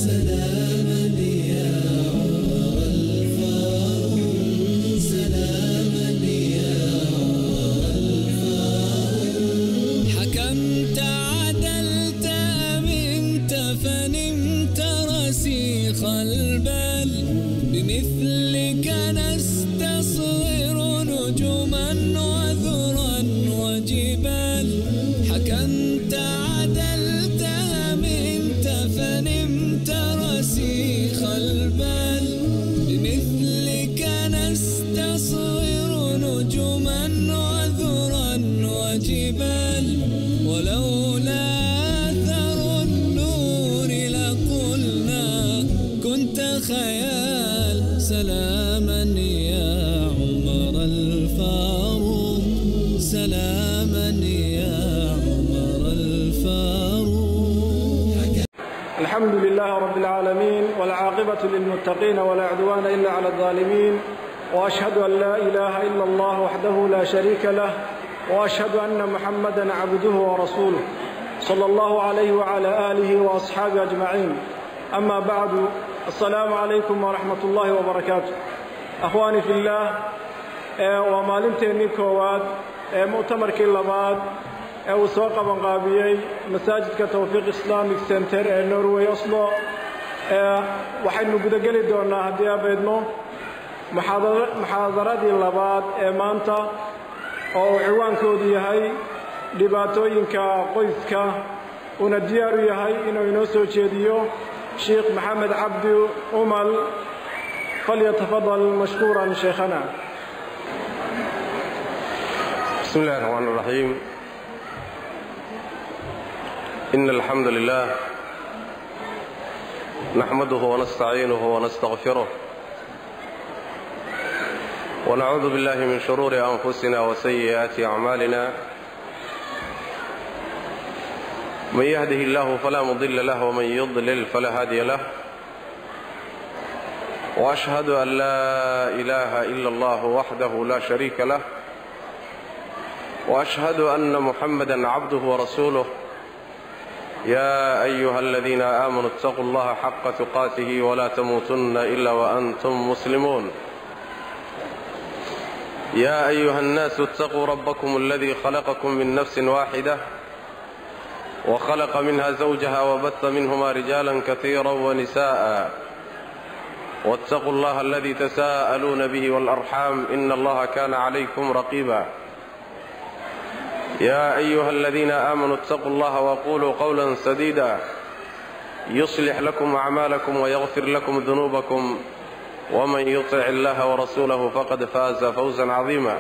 حكمت عدلت أمنت فنمت رسيخ البال بمثلك نستصغر نجما وذرا وجبال حكمت عدلت أمنت فنمت رسيخ البال بمثلك نستصغر نجما وذرا وجبال ولولا أثر النور لقلنا كنت خيال سلاما يا عمر الفاروق سلاما يا عمر الفاروق الحمد لله رب العالمين والعاقبة للمتقين ولا عدوان إلا على الظالمين وأشهد أن لا إله إلا الله وحده لا شريك له وأشهد أن محمدا عبده ورسوله صلى الله عليه وعلى آله وأصحابه أجمعين أما بعد السلام عليكم ورحمة الله وبركاته أخواني في الله ومالنتيني كواد مؤتمركي لباد ee uu soo qabanqaabiyey masaajidka towfiiq islamic center ee norway oslo waxaynu gudageli doonnaa haddii abaydno muxaadaradii labaad ee maanta oo uu ciwaankoodu yahay dhibaatooyinka qoyska uuna diyaar u yahay inuu inoo soo jeediyo sheikh maxamed cabdi umal falyatafadal mashkuuran sheekhana بسم الله الرحمن الرحيم إن الحمد لله نحمده ونستعينه ونستغفره ونعوذ بالله من شرور أنفسنا وسيئات أعمالنا من يهده الله فلا مضل له ومن يضلل فلا هادي له وأشهد أن لا إله إلا الله وحده لا شريك له وأشهد أن محمدا عبده ورسوله يا أيها الذين آمنوا اتقوا الله حق تقاته ولا تموتن إلا وأنتم مسلمون يا أيها الناس اتقوا ربكم الذي خلقكم من نفس واحدة وخلق منها زوجها وبث منهما رجالا كثيرا ونساء واتقوا الله الذي تساءلون به والأرحام إن الله كان عليكم رقيبا يا أيها الذين آمنوا اتقوا الله وقولوا قولا سديدا يصلح لكم أعمالكم ويغفر لكم ذنوبكم ومن يطع الله ورسوله فقد فاز فوزا عظيما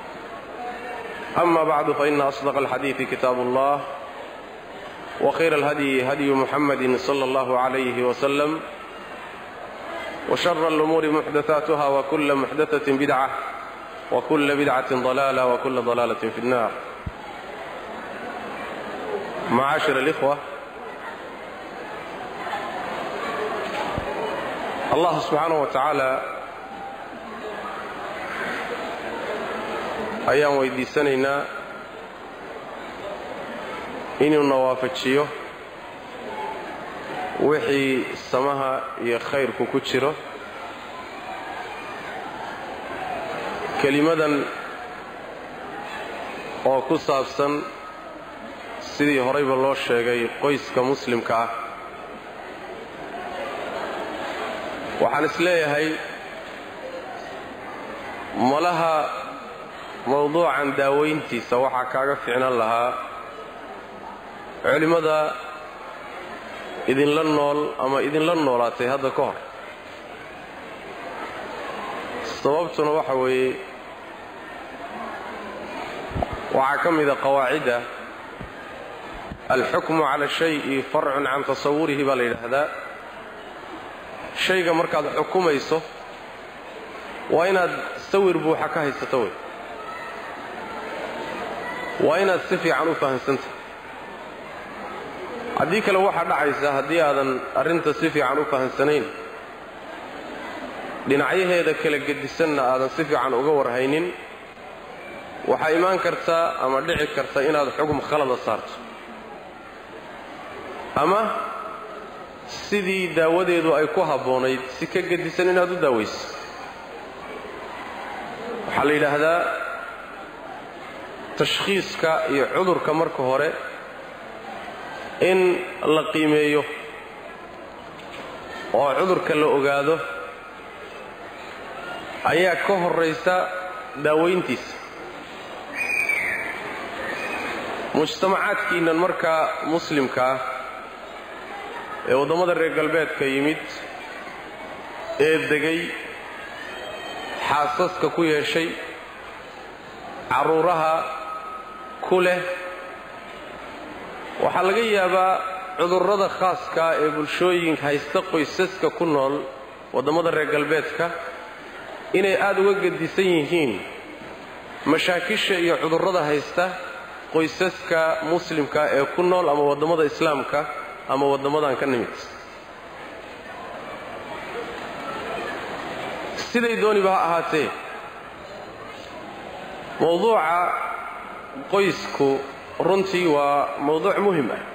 أما بعد فإن أصدق الحديث كتاب الله وخير الهدي هدي محمد صلى الله عليه وسلم وشر الأمور محدثاتها وكل محدثة بدعة وكل بدعة ضلالة وكل ضلالة في النار معاشر الإخوة الله سبحانه وتعالى ayaan weydiisanaynaa inuuna waafajiyo wixii samaha iyo khayrku ku jiro kelimadan oo ku saabsan sidii horayba loo sheegay qoyska muslimka ah waxaan is leeyahay malaha mawduucan daawayntiisa waxaa kaaga ficnan lahaa culimmada idinla nool ama idinla noolaatay hadda ka hor sababtuna waxa weeye waxaa ka mida qawaacidda alxukmu cala shayi farcun can tasawurihi baa la yidhaahdaa shayga markaad xukumayso waa inaad sawir buuxa ka haysato wey waa inaad si fiican u fahamsantah haddii kale waxaa dhacaysa haddii aadan arrinta si fiican u fahamsanayn dhinacyaheeda kala gedisanna aadan si fiican uga warhaynin waxaa imaan kartaa ama dhici karta inaad xugum khalada saarto ama sidii daawadeedu ay ku habboonayd si ka gedisan inaad u daawayso waxaa la yidhaahdaa tashkhiiska iyo cudurka marka hore in la qiimeeyo oo cudurka la ogaado ayaa ka horraysa daawayntiisa mujtamacaadkiinnan markaa muslimka ah ee waddamada reer galbeedka yimid ee degay xaasaska ku yeeshay carruuraha ku leh waxaa laga yaabaa cudurrada khaaskaa ee bulshooyinka haysta qoysaska ku nool waddamada reer galbeedka inay aad uga gedisan yihiin mashaakisha iyo cudurrada haysta qoysaska muslimka ee ku nool ama waddamada islaamka ama waddamadan ka nimid siday dooniba ha ahaatee mawduuca qoysku runtii waa mawduuc muhim ah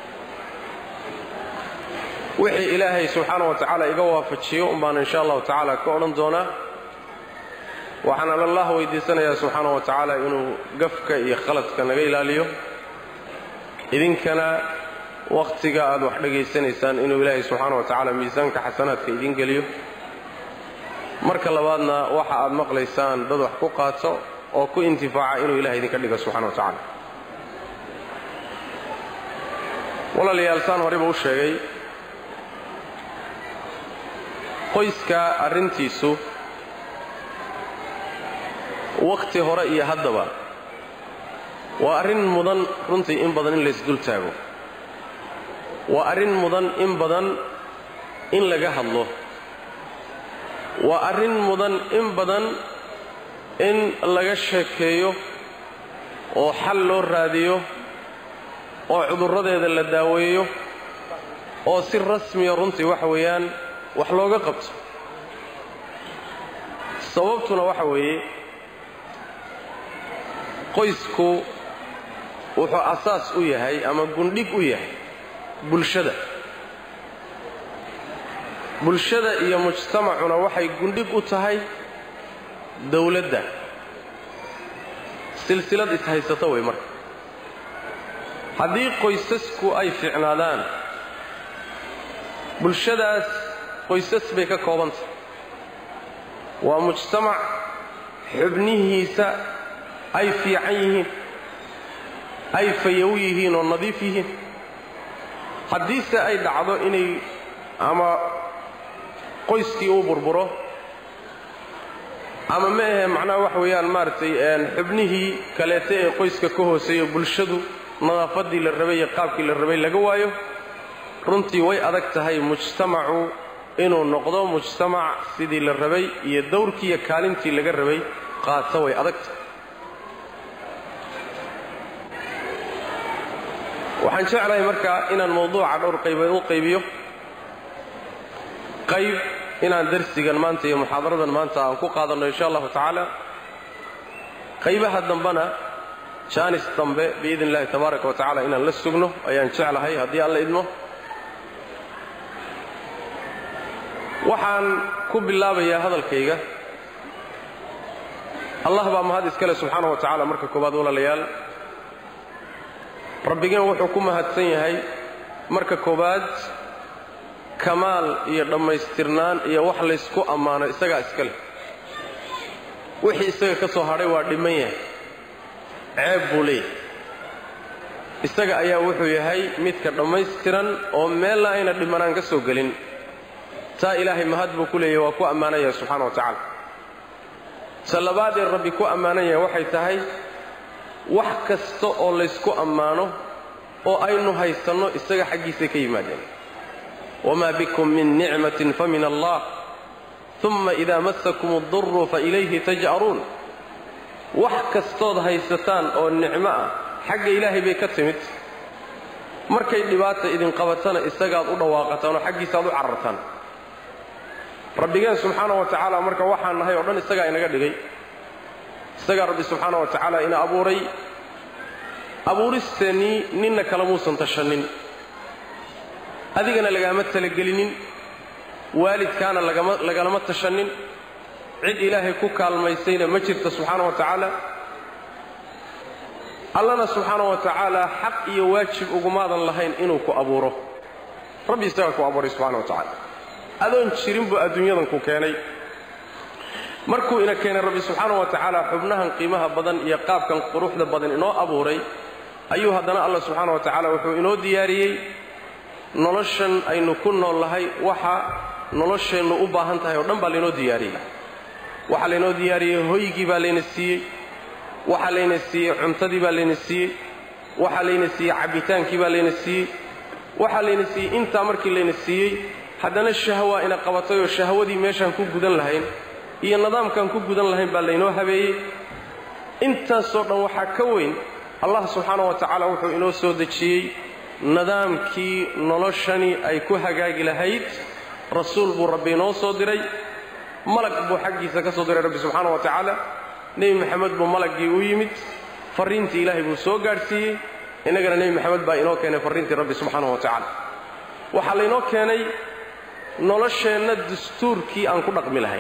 wixii ilaahay subxaana wa tacaala iga waafajiyo umbaan insha allahu tacaala ka odhan doonaa waxaan allah weydiisanayaa subxaana wa tacaala inuu gafka iyo khaladka naga ilaaliyo idinkana wakhtiga aad wax dhegaysanaysaan inuu ilaahay subxaana wa tacaala miisaanka xasanaadka idiin geliyo marka labaadna waxa aad maqlaysaan dad wax ku qaato oo ku intifaaca inuu ilahay idinka dhigo subxana wa tacaala walaalayaal saan horeyba u sheegay qoyska arrintiisu wakhti hore iyo haddaba waa arrin mudan runtii in badan in laysdul taago waa arrin mudan in badan in laga hadlo waa arrin mudan in badan in laga sheekeeyo oo xal loo raadiyo oo cudurradeeda la daaweeyo oo si rasmiya runtii waxa weeyaan wax looga qabto sababtuna waxa weeye qoysku wuxuu asaas u yahay ama gundhig u yahay bulshada bulshada iyo mujtamacuna waxay gundhig u tahay dawladda silsilad ishaysato wey marka haddii qoysasku ay ficnaadaan bulshadaas qoysas bay ka koobantahay waa mujtamac xubnihiisa ay fiican yihiin ay fayow yihiin oo nadiif yihiin haddiise ay dhacdo inay ama qoyskii uu burburo ama ma ahe macnaha waxa weeyaan maaragtay xubnihii kaleete ee qoyska ka hooseeyo bulshadu nadaafaddii la rabay iyo qaabkii la rabay laga waayo runtii way adag tahay mujtamacu inuu noqdo mujtamac sidii la rabay iyo dawrkii iyo kaalintii laga rabay qaata way adag tahay waxaan jeclahay marka inaan mawduuca dhowr qaybood u qaybiyo qayb inaan darsigan maanta iyo muxaadaradan maanta aan ku qaadanno insha allahu tacaala qaybaha dambena jaanis dambe biidn illahi tabaaraka wa tacala inaan la sugno ayaan jeclahay haddii aan la idmo waxaan ku bilaabayaa hadalkayga allah baa mahad iskale subxaana wa tacala marka koowaad walaalayaal rabbigeen wuxuu ku mahadsan yahay marka koowaad kamaal iyo dhammaystirnaan iyo wax laysku ammaano isagaa iska leh wixii isaga ka soo hadhay waa dhimman yahay ceeb buu leeyahay isaga ayaa wuxuu yahay midka dhammaystiran oo meella ayna dhimanaan ka soo gelin taa ilaahay mahad buu ku leeyahy waa ku ammaanan yahay subxana wa tacaala ta labaad ee rabbi ku ammaanan yahay waxay tahay wax kasta oo laysku ammaano oo aynu haysanno isaga xaggiisay ka yimaadeen wamaa bikum min nicmatin fa min allah uma idaa massakum addurru fa ilayhi taj'aruun wax kastood haysataan oo nicmo ah xagga ilaahay bay ka timid markay dhibaata idin qabatana isagaad u dhawaaqataan oo xaggiisaaad u carartaan rabbigeen subxaana wa tacaala marka waxaan nahay oo dhan isagaa inaga dhigay isagaa rabbi subxaana wa tacaala ina abuuray abuuristeennii ninna kale muusan tashannin adigana lagaama talagelinin waalidkaana lagalama tashannin cid ilaahay ku kaalmaysayna ma jirta subxaana wa tacaala allana subxaana wa tacaala xaq iyo waajib ugumaadan lahayn inuu ku abuuro rabbi isagaa ku abuuray subxana wa tacaala adoon jirin buu adduunyadan ku keenay markuu ina keenay rabbi subxaana wa tacaala xubnahan qiimaha badan iyo qaabkan quruxda badan inoo abuuray ayuu haddana allah subxaana wa tacaala wuxuu inoo diyaariyey noloshan aynu ku nool lahay waxa nolosheennu u baahan tahay oo dhan baa laynoo diyaariyey waxaa laynoo diyaariyey hoygii baa layna siiyey waxaa layna siiyey cuntadii baa layna siiyey waxaa layna siiyey cabbitaankii baa layna siiyey waxaa layna siiyey intaa markii layna siiyey haddana shahwaa ina qabatay oo shahwadii meeshaan ku gudan lahayn iyo nidaamkaan ku gudan lahayn baa laynoo habeeyey intaasoo dhan waxaa ka weyn allah subxaana wa tacaala wuxuu inoo soo dejiyey nidaamkii noloshani ay ku hagaagi lahayd rasuul buu rabbi inoo soo diray malag buu xaggiisa ka soo diray rabbi subxaana wa tacaala nebi maxamed buu malaggii u yimid farriintii ilaahay buu soo gaadhsiiyey innagana nebi maxamed baa inoo keenay farriintii rabbi subxaana wa tacaala waxaa laynoo keenay nolosheenna dastuurkii aan ku dhaqmi lahayn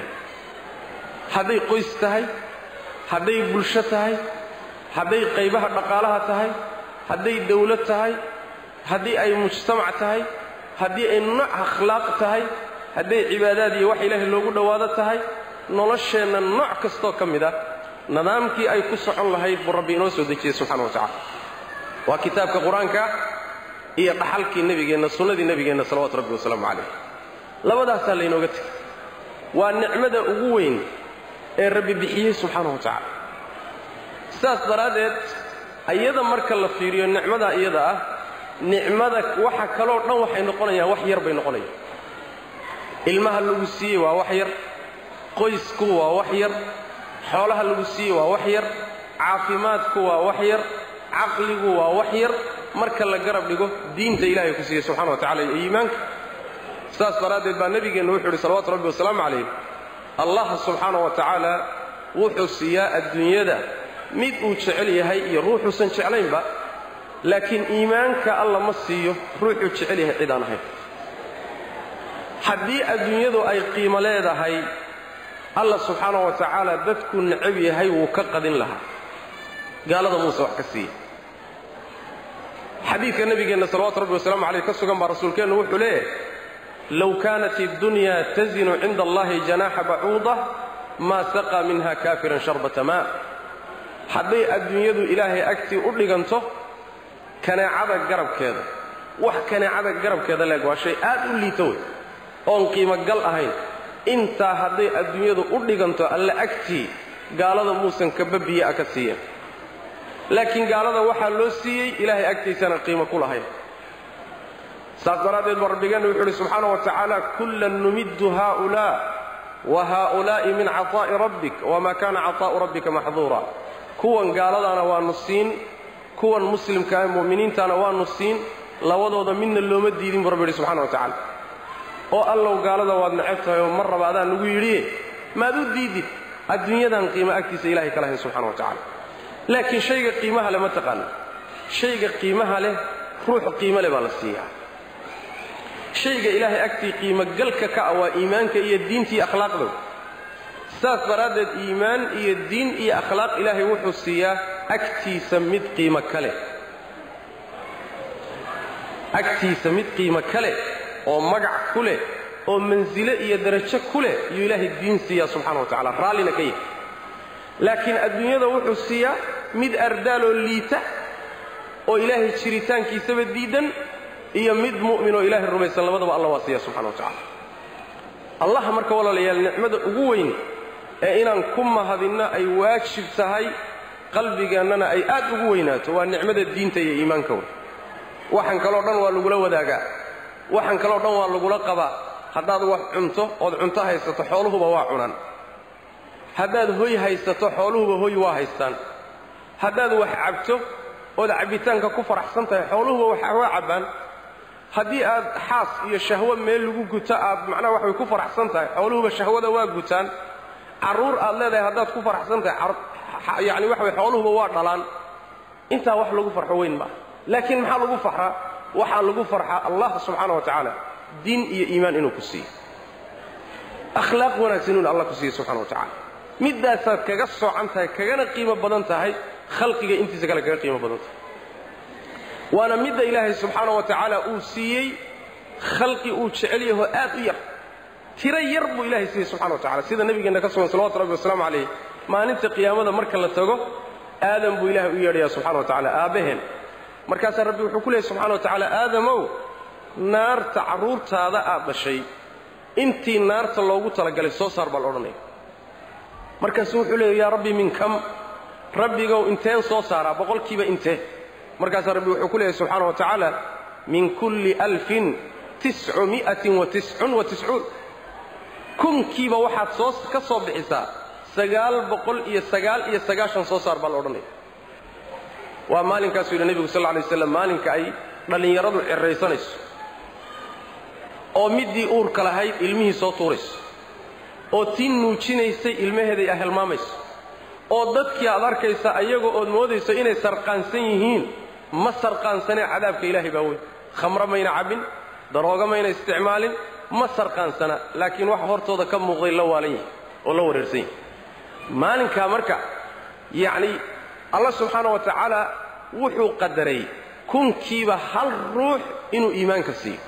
hadday qoys tahay hadday bulsho tahay hadday qaybaha dhaqaalaha tahay hadday dawlad tahay haddii ay mujtamac tahay haddii ay nooc akhlaaq tahay hadday cibaadaad iyo wax ilaahay loogu dhowaado tahay nolosheenna nooc kastoo ka mid ah nidaamkii ay ku socon lahayd buu rabbi inoo soo dejiyey subxana wa tacala waa kitaabka qur-aanka iyo dhaxalkii nebigeenna sunnadii nebigeenna salawatu rabbi wasalaamu calayh labadaasaa laynooga tegay waa nicmada ugu weyn ee rabbi bixiyey subxaana wa tacaala sidaas daraaddeed iyada marka la fiiriyo nicmada iyada ah nicmada waxa kaloo dhan waxay noqonayaan wax yar bay noqonayaan ilmaha lagu siiyey waa wax yar qoysku waa wax yar xoolaha lagu siiyey waa wax yar caafimaadku waa wax yar caqligu waa wax yar marka la garab dhigo diinta ilaahay ku siiyey subxana wa tacala iyo iimaanka saas daraaddeed baa nebigeennu wuxuu yidhi salawatu rabbi wasalaamu calayh allah subxaana wa tacaala wuxuu siiyaa adduunyada mid uu jecel yahay iyo ruuxuusan jeclaynba laakiin iimaanka alla ma siiyo ruuxuu jecel yahay cid aan ahayn haddii adduunyadu ay qiimo leedahay alla subxaana wa tacaala dadkuu necab yahay wuu ka qadin lahaa gaalada muuse wax ka siiya xadiidka nebigeenna salawatu rabbi wasalaamu caleyh ka sugan baa rasuulkeennu wuxuu leeyahay low kaanat iddunya tazinu cinda allahi janaaxa bacuuda maa saqaa minha kaafiran sharbata maa hadday adduunyadu ilaahay agtii u dhiganto kaneecada garabkeeda wax kaneecada garabkeeda leeg waa shay aad u liita wey oon qiimogal ahayn intaa hadday adduunyadu u dhiganto alle agtii gaalada muusan kababiya ka siiyeen laakiin gaalada waxaa loo siiyey ilaahay agtiisana qiimo ku lahayn saas daraaddeed baa rabbigeenna wuxu uhi subxaana wa tacaala kullan numiddu haa'ulaa wa haa'ulaa'i min cataa'i rabbik wamaa kaana cataa'u rabbika maxduura kuwan gaaladaana waannu siin kuwan muslimka ah mu'miniintaana waannu siin labadooda midna looma diidin buu rabbi yidhi subxana wa tacaala oo allow gaalada waad necab tahay oo mar raba adaa nugu yidhiye maad u diidid adduunyadan qiimo agtiisa ilahay ka lahayn subxana wa tacala laakiin shayga qiimaha leh ma taqaana shayga qiimaha leh ruux qiimo leh baa la siiyaa shayga ilaahay agtii qiimogalka ka ah waa iimaanka iyo diinta iyo akhlaaqdow saas daraaddeed iimaan iyo diin iyo akhlaaq ilaahay wuxuu siiyaa agtiisa mid qiimo kale agtiisa mid qiimo kale oo magac ku leh oo mansile iyo darajo ku leh yuu ilaahay diin siiyaa subxana wa tacala raallina ka yahay laakiin adduunyada wuxuu siiyaa mid ardaaloo liita oo ilaahay jiritaankiisaba diidan iyo mid mu'minoo ilaahay rumaysan labadaba alla waa siiya subxana wa tacala allah marka walaalayaal nicmada ugu weyn ee inaan ku mahadinno ay waajib tahay qalbigeennana ay aad ugu weynaato waa nicmada diinta iyo iimaanka wey waxaan kaloo dhan waa lagula wadaagaa waxaan kaloo dhan waa lagula qabaa haddaad wax cunto ood cunto haysato xooluhuba waa cunaan haddaad hoy haysato xooluhuba hoy waa haystaan haddaad wax cabto ood cabbitaanka ku faraxsan tahay xooluhuba waa cabbaan haddii aad xaas iyo shahwo meel lagu guto aad macnaha wax way ku faraxsan tahay xooluhuba shahwada waa gutaan carruur aad leedahay haddaad ku faraxsan tahay yacni waxa way xooluhuba waa dhalaan intaa wax lagu farxo weyn maaha laakiin maxaa lagu farxaa waxaa lagu farxaa allah subxaana wa tacaala diin iyo iimaan inuu ku siiyo akhlaaq wanaagsan inuu allah ku siiyo subxana wa tacala middaasaad kaga soocan tahay kagana qiimo badan tahay khalqiga intiisa kale kaga qiimo badan tahay waana midda ilaahay subxaana wa tacaala uu siiyey khalqi uu jecel yaho aad u yar tiro yar buu ilahay siiyey subxana wa tacala sida nebigeenna ka sugan salawatu rabbi wasalaamu calayh maalinta qiyaamada marka la tago aadam buu ilahay u yeedhayaa subxana wa tacala aabbaheen markaasaa rabbi wuxuu ku leeyay subxana wa tacaala aadamow naarta carruurtaada aad dhashay intii naarta loogu talagalay soo saar baa la odhanaya markaasuu wuxuu leeyay yaa rabbi min kam rabbigow inteen soo saaraa boqolkiiba intee markaasaa rabbi wuxuu ku leeyahy subxaana wa tacaala min kulli alfin tiscumi'atin wa tiscun wa tiscuun kunkiiba waxaad soo ka soo bixisaa sagaal boqol iyo sagaal iyo sagaashan soo saar baa la odhanaya waa maalinkaasuu yidhi nebigu sal lla alay waslam maalinka ay dhallinyaradu cirraysanayso oo middii uurka lahayd ilmihii soo tuurayso oo tii nuujinaysay ilmaheeday ahelmaamayso oo dadkii aad arkaysa ayaga ood moodayso inay sarqaansan yihiin ma sarqaansanee cadaabka ilaahay baa weyn khamro mayna cabbin darooga mayna isticmaalin ma sarqaansana laakiin waxa hortooda ka muuqday la waalan yahay oo la wareersan yahay maalinkaa marka yacni allah subxaana wa tacaala wuxuu qadaray kunkiiba hal ruux inuu iimaanka siiyo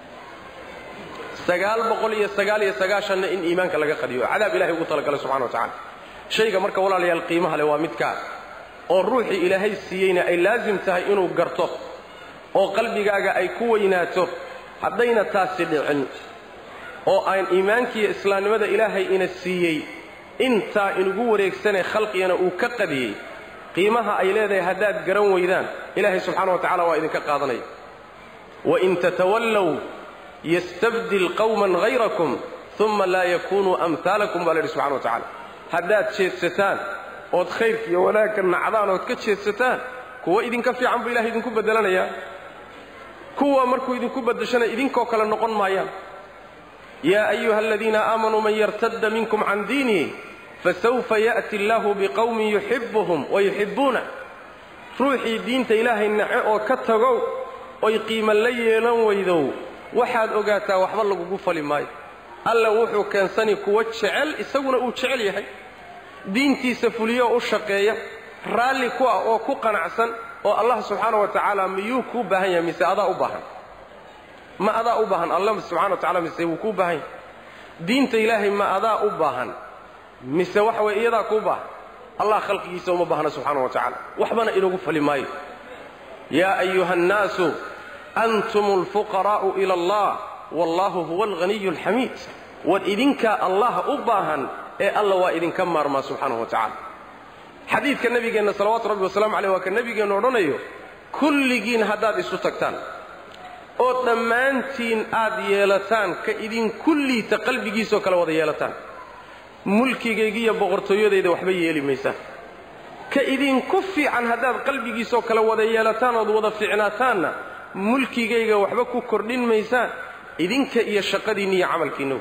sagaal boqol iyo sagaal iyo sagaashanna in iimaanka laga qadiyo cadaab ilahay ugu talagalay subxana wa tacala shayga marka walaalayaal qiimaha leh waa midkaa oo ruuxii ilaahay siiyeyna ay laasim tahay inuu garto oo qalbigaaga ay ku weynaato haddayna taasi dhicin oo aan iimaankiiyo islaamnimada ilaahay ina siiyey intaa inugu wareegsanee khalqigana uu ka qadiyey qiimaha ay leedahay haddaad garan weydaan ilaahay subxaana wa tacala waa idinka qaadanaya wain tatawallow yastabdil qawman hayrakum uma laa yakunuu amhaalakum baa la yidhi subxana wa tacala haddaad jeedsataan ood khayrka iyo wanaagga nacdaan ood ka jeedsataan kuwa idinka fiican buu ilahay idinku beddelanayaa kuwa markuu idinku beddeshana idinkoo kale noqon maayaan yaa ayuha aladiina aamanuu man yartadda minkum can diinihi fasawfa ya'ti allaahu biqowmin yuxibbuhum wa yuxibbuuna ruuxii diinta ilaahay nace oo ka tagow oy qiimo la yeelan weydow waxaad ogaataa waxba lagugu fali maayo alla wuxuu keensani kuwa jecel isaguna uu jecel yahay diintiisa fuliyo u shaqeeya raalli ku ah oo ku qanacsan oo allah subxaana wa tacaala miyuu kuu baahan yahay mise adaa u baahan ma adaa u baahan alla subxana wa tacala mise wuu kuu baahan yahay diinta ilaahay ma adaa u baahan mise waxa weye iyadaa kuu baahan allah khalqigiisa uma baahna subxaana wa tacaala waxbana inagu fali maayo yaa ayuha annaasu antum alfuqaraa'u ila allah wallahu huwa alghaniyu alxamiid war idinkaa allah u baahan ee alla waa idinka maarmaa subxaanahu wa tacala xadiidka nebigeenna salawaatu rabbi wasalamu caleyh waa ka nebigeennu odhanayo kulligiin haddaad isu tagtaan oo dhammaantiin aad yeelataan ka idinku liita qalbigiisoo kale wada yeelataan mulkigaygiiyo boqortooyadayda waxba yeeli maysaan ka idinku fiican haddaad qalbigiisoo kale wada yeelataan ood wada fiicnaataanna mulkigayga waxba ku kordhin maysaan idinka iyo shaqadiinna iyo camalkiinna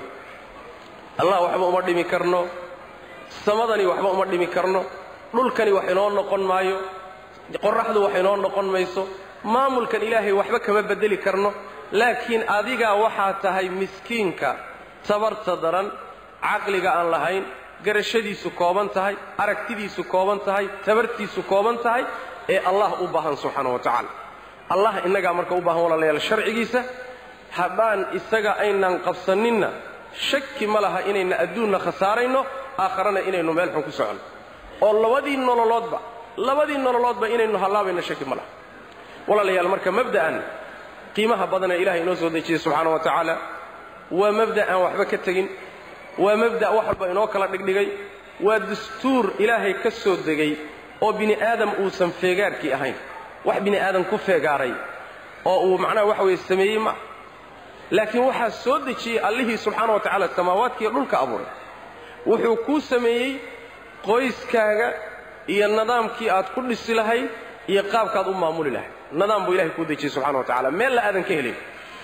allah waxba uma dhimi karno samadani waxba uma dhimi karno dhulkani wax inoo noqon maayo qorraxdu wax inoo noqon mayso maamulkan ilaahay waxba kama beddeli karno laakiin adigaa waxaa tahay miskiinka tabarta daran caqliga aan lahayn garashadiisu kooban tahay aragtidiisu kooban tahay tabartiisu kooban tahay ee allah u baahan subxaana wa tacaala allah innagaa marka u baahan walaalayaal sharcigiisa haddaan isaga aynan qabsaninna shaki ma laha inayna adduunna khasaarayno aakharana inaynu meel xun ku soconno oo labadii nololoodba labadii nololoodba inaynu hallaabayno shaki ma laha walaalayaal marka mabda'an qiimaha badanee ilahay inoo soo dejiyey subxaana wa tacaala waa mabda' aan waxba ka tegin waa mabda' wax walba inoo kala dhigdhigay waa dastuur ilaahay ka soo degay oo bini aadam uusan feegaarkii ahayn wax bini aadam ku feegaaray oo uu macnaha waxa weeye sameeyey ma laakiin waxaa soo dejiyey allihii subxaana wa tacaala samaawaadkiiyo dhulka abuuray wuxuu kuu sameeyey qoyskaaga iyo nidaamkii aad ku dhisi lahayd iyo qaabkaad u maamuli lahayd nidaam buu ilahay kuu dejiyey subxana wa tacala meel la aadan ka helin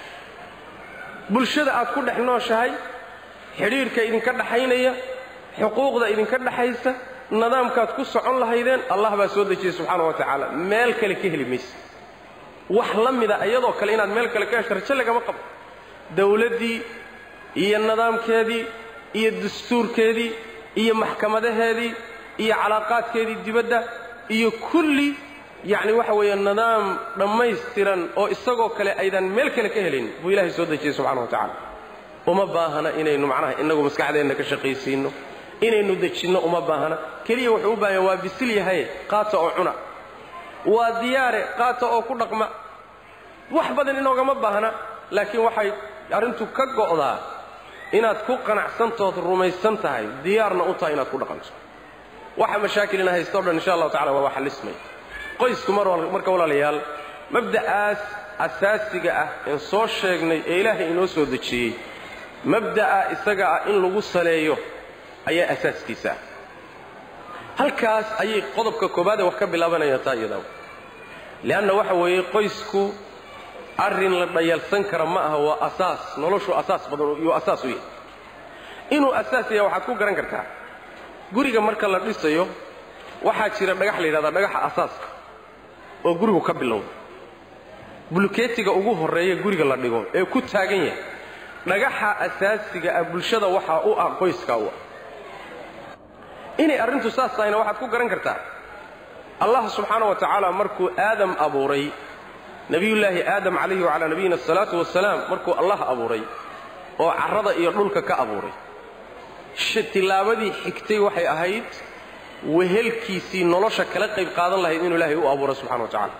bulshada aad ku dhex nooshahay xidhiidhka idinka dhaxaynaya xuquuqda idinka dhaxaysa nidaamkaad ku socon lahaydeen allah baa soo dejiyey subxaana wa tacaala meel kale ka heli mayse wax la mida iyadoo kale inaad meel kale ka hesho rajo lagama qabo dawladdii iyo nidaamkeedii iyo dastuurkeedii iyo maxkamadaheedii iyo calaaqaadkeedii dibadda iyo kulli yacni waxa weeye nidaam dhammaystiran oo isagoo kale aydan meel kale ka helin buu ilaahay soo dejiyey subxana wa tacala uma baahana inaynu macnaha innagu maskaxdeenna ka shaqaysiinno inaynu dejinno uma baahana keliya wuxuu u baahanya waa bisil yahaye qaata oo cuna waa diyaare qaata oo ku dhaqma wax badan inoogama baahna laakiin waxay arrintu ka go'daa inaad ku qanacsantood rumaysan tahay diyaarna u tahay inaad ku dhaqanto waxa mashaakilina haysto o dhan insha allahu tacala waa xallismay qoysku marka walaalayaal mabda'aas asaasiga ah een soo sheegnay ee ilaahay inoo soo dejiyey mabda'a isaga ah in lagu saleeyo ayaa asaaskiisa ah halkaas ayay qodobka koobaadee wax ka bilaabanayaan taa iyadaw le'anna waxa weeye qoysku arrin la dhayalsan kara ma aha waa asaas noloshu asaas badan iyuu asaas u yahay inuu asaas yahay waxaad ku garan kartaa guriga marka la dhisayo waxaa jira dhagax la yidhahdaa dhagaxa asaaska oo gurigu ka bilowda bulkeetiga ugu horreeya guriga la dhigo ee ku taagan yahay dhagaxa asaasiga ah bulshada waxaa u ah qoyskaa u ah inay arrintu saas tahayna waxaad ku garan kartaa allah subxaana wa tacaala markuu aadam abuuray nebiyullaahi aadam calayhi wacalaa nabiyina asalaatu wasalaam markuu allah abuuray oo carrada iyo dhulka ka abuuray tillaabadii xigtay waxay ahayd wehelkiisii nolosha kala qayb qaadan lahayd inuu ilaahay u abuuray subxana wa tacaala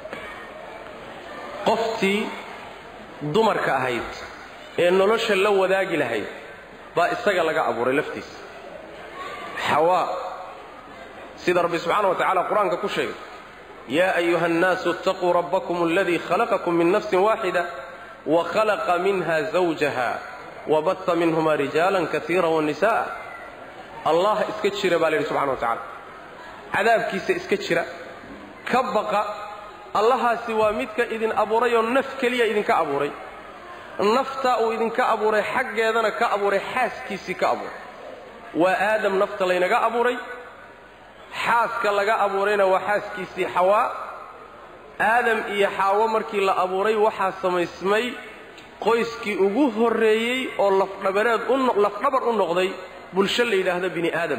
qoftii dumarka ahayd ee nolosha la wadaagi lahayd baa isaga laga abuuray laftiisa xawaa sida rabbi subxaana wa tacala qur-aanka ku sheegay yaa ayuha annaasu itaquu rabbakum aladii khalaqakum min nafsin waaxida wa khalaqa minha zawjaha wabaha minhuma rijaalan kaiira wanisa'a allah iska jira baa la yidhi subxana wa tacala cadaabkiisa iska jira ka baqa allahaasi waa midka idin abuurayoo naf keliya idinka abuuray naftaa uu idinka abuuray xaggeedana ka abuuray xaaskiisii ka abuuray waa aadam nafta laynaga abuuray xaaska laga abuurayna waa xaaskiisii xawaa aadam iyo xaawo markii la abuuray waxaa samaysmay qoyskii ugu horreeyey oo lafdhabareed lafdhabar u noqday bulsho la yidhaahdo bini aadam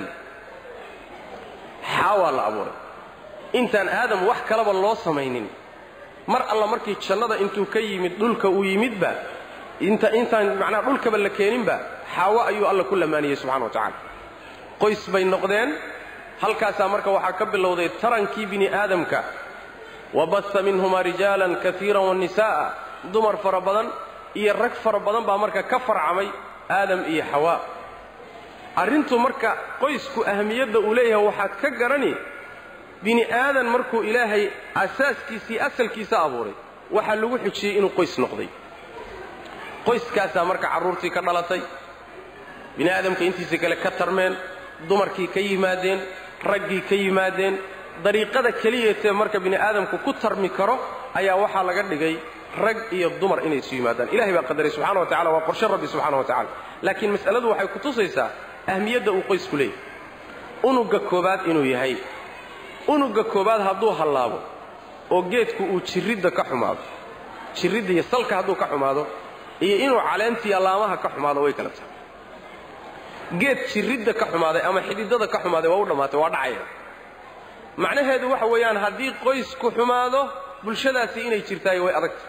xaawaa la abuuray intaan aadam wax kalaba loo samaynin mar alla markii jannada intuu ka yimid dhulka uu yimidba intaan macnaha dhulkaba la keeninba xaawo ayuu alla ku lamaaniyey subxana wa tacaala qoys bay noqdeen halkaasaa marka waxaa ka bilowday tarankii bini aadamka wabasa minhumaa rijaalan kaiiran wanisa'a dumar fara badan iyo rag fara badan baa marka ka farcamay aadam iyo xawaa arrintu marka qoysku ahamiyadda uu leeyahay waxaad ka garani bini aadan markuu ilaahay asaaskiisii asalkiisa abuuray waxaa lagu xujiyey inuu qoys noqday qoyskaasaa marka carruurtii ka dhalatay bini aadamka intiisa kale ka tarmeen dumarkii ka yimaadeen raggii ka yimaadeen dariiqada keliyeetee marka bini aadamku ku tarmi karo ayaa waxaa laga dhigay rag iyo dumar inay isu yimaadaan ilahay baa qadaray subxana wa tacala waa qorshe rabbi subxana wa tacala laakiin mas'aladu waxay ku tusaysaa ahmiyadda uu qoysku leeyahy unugga koobaad inuu yahay unugga koobaad hadduu hallaabo oo geedku uu jirridda ka xumaado jirridda iyo salka hadduu ka xumaado iyo inuu caleentii allaamaha ka xumaado way kala tahay geed jirridda ka xumaaday ama xididada ka xumaaday waa u dhammaatay waa dhacaya macnaheedu waxa weeyaan haddii qoysku xumaado bulshadaasi inay jirtaay way adagtay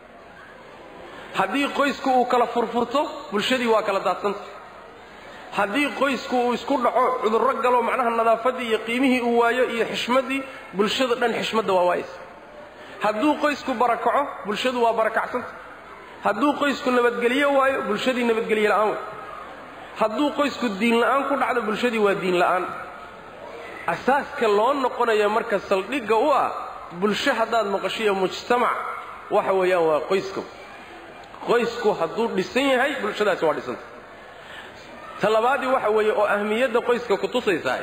haddii qoysku uu kala furfurto bulshadii waa kala daadsanta haddii qoysku uu isku dhaco cudurro galo macnaha nadaafaddii iyo qiimihii uu waayo iyo xishmaddii bulshada dhan xishmadda waa waayaysa hadduu qoysku barakaco bulshadu waa barakacsanta hadduu qoysku nabadgelyo waayo bulshadii nabadgelye la'aan way hadduu qoysku diin la'aan ku dhacdo bulshadii waa diin la'aan asaaska loo noqonaya marka saldhigga u ah bulsho haddaad maqashiyo mujtamac waxa weeyaan waa qoyska qoysku hadduu dhisan yahay bulshadaasi waa dhisanta ta labaadii waxa weeye oo ahmiyadda qoyska ku tusaysahay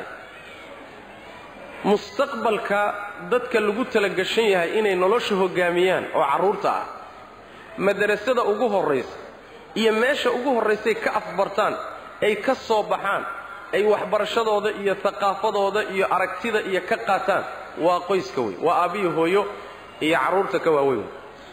mustaqbalka dadka lagu talagashan yahay inay nolosha hoggaamiyaan oo carruurta ah madarasada ugu horraysa iyo meesha ugu horraysay ka afbartaan ay ka soo baxaan ay waxbarashadooda iyo haqaafadooda iyo aragtida iyo ka qaataan waa qoyska wey waa aabbiyo hooyo iyo carruurta ka waaweyn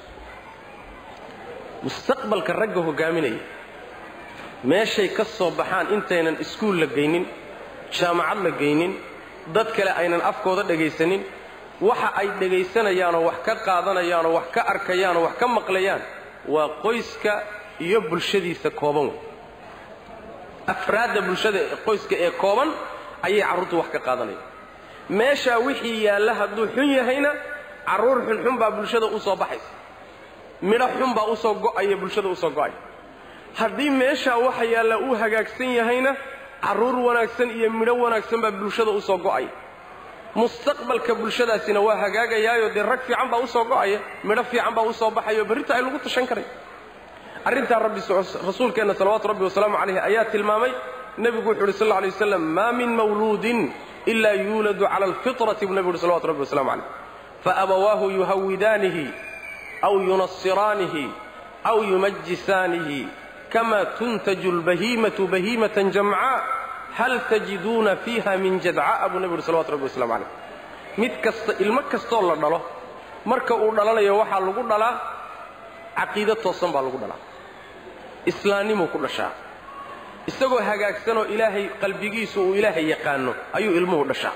mustaqbalka ragga hogaaminaya meeshay ka soo baxaan intaynan iskuul la geynin jaamacad la geynin dad kale aynan afkooda dhegaysanin waxa ay dhegaysanayaanoo wax ka qaadanayaanoo wax ka arkayaanoo wax ka maqlayaan waa qoyska iyo bulshadiisa kooban wey afraadda bulshada qoyska ee kooban ayay carruurtu wax ka qaadanayaan meeshaa wixii yaalla hadduu xun yahayna carruur xunxun baa bulshada u soo baxaysa midho xun baa usoo go'aya bulshada usoo go'aya haddii meeshaa waxa yaalla uu hagaagsan yahayna carruur wanaagsan iyo midho wanaagsan baa bulshada usoo go'aya mustaqbalka bulshadaasina waa hagaagayaayo dee rag fiican baa usoo go'aya midho fiican baa usoo baxayo berrita ay lagu tashan karay arrintaa rabbi rasuulkeenna salawaatu rabbi wasalaamu calayh ayaa tilmaamay nebigu wuxu uhi sal lla alay waslam maa min mawluudin ilaa yuuladu cala alfitrati buu nebigu uhi salawatu rabbi wasalamu calayh faabawaahu yuhawidaanihi aw yunasiraanihi aw yumajisaanihi kama tuntaju lbahiimatu bahiimatan jamcaa hal tajiduuna fiiha min jadca'a buu nebigu uhi salawatu rabbi waslamu calayh mid kasta ilmo kastoo la dhalo marka uu dhalanayo waxaa lagu dhalaa caqiido toosan baa lagu dhalaa islaannimuu ku dhashaa isagoo hagaagsanoo ilaahay qalbigiisu uu ilaahay yaqaano ayuu ilmuhu dhashaa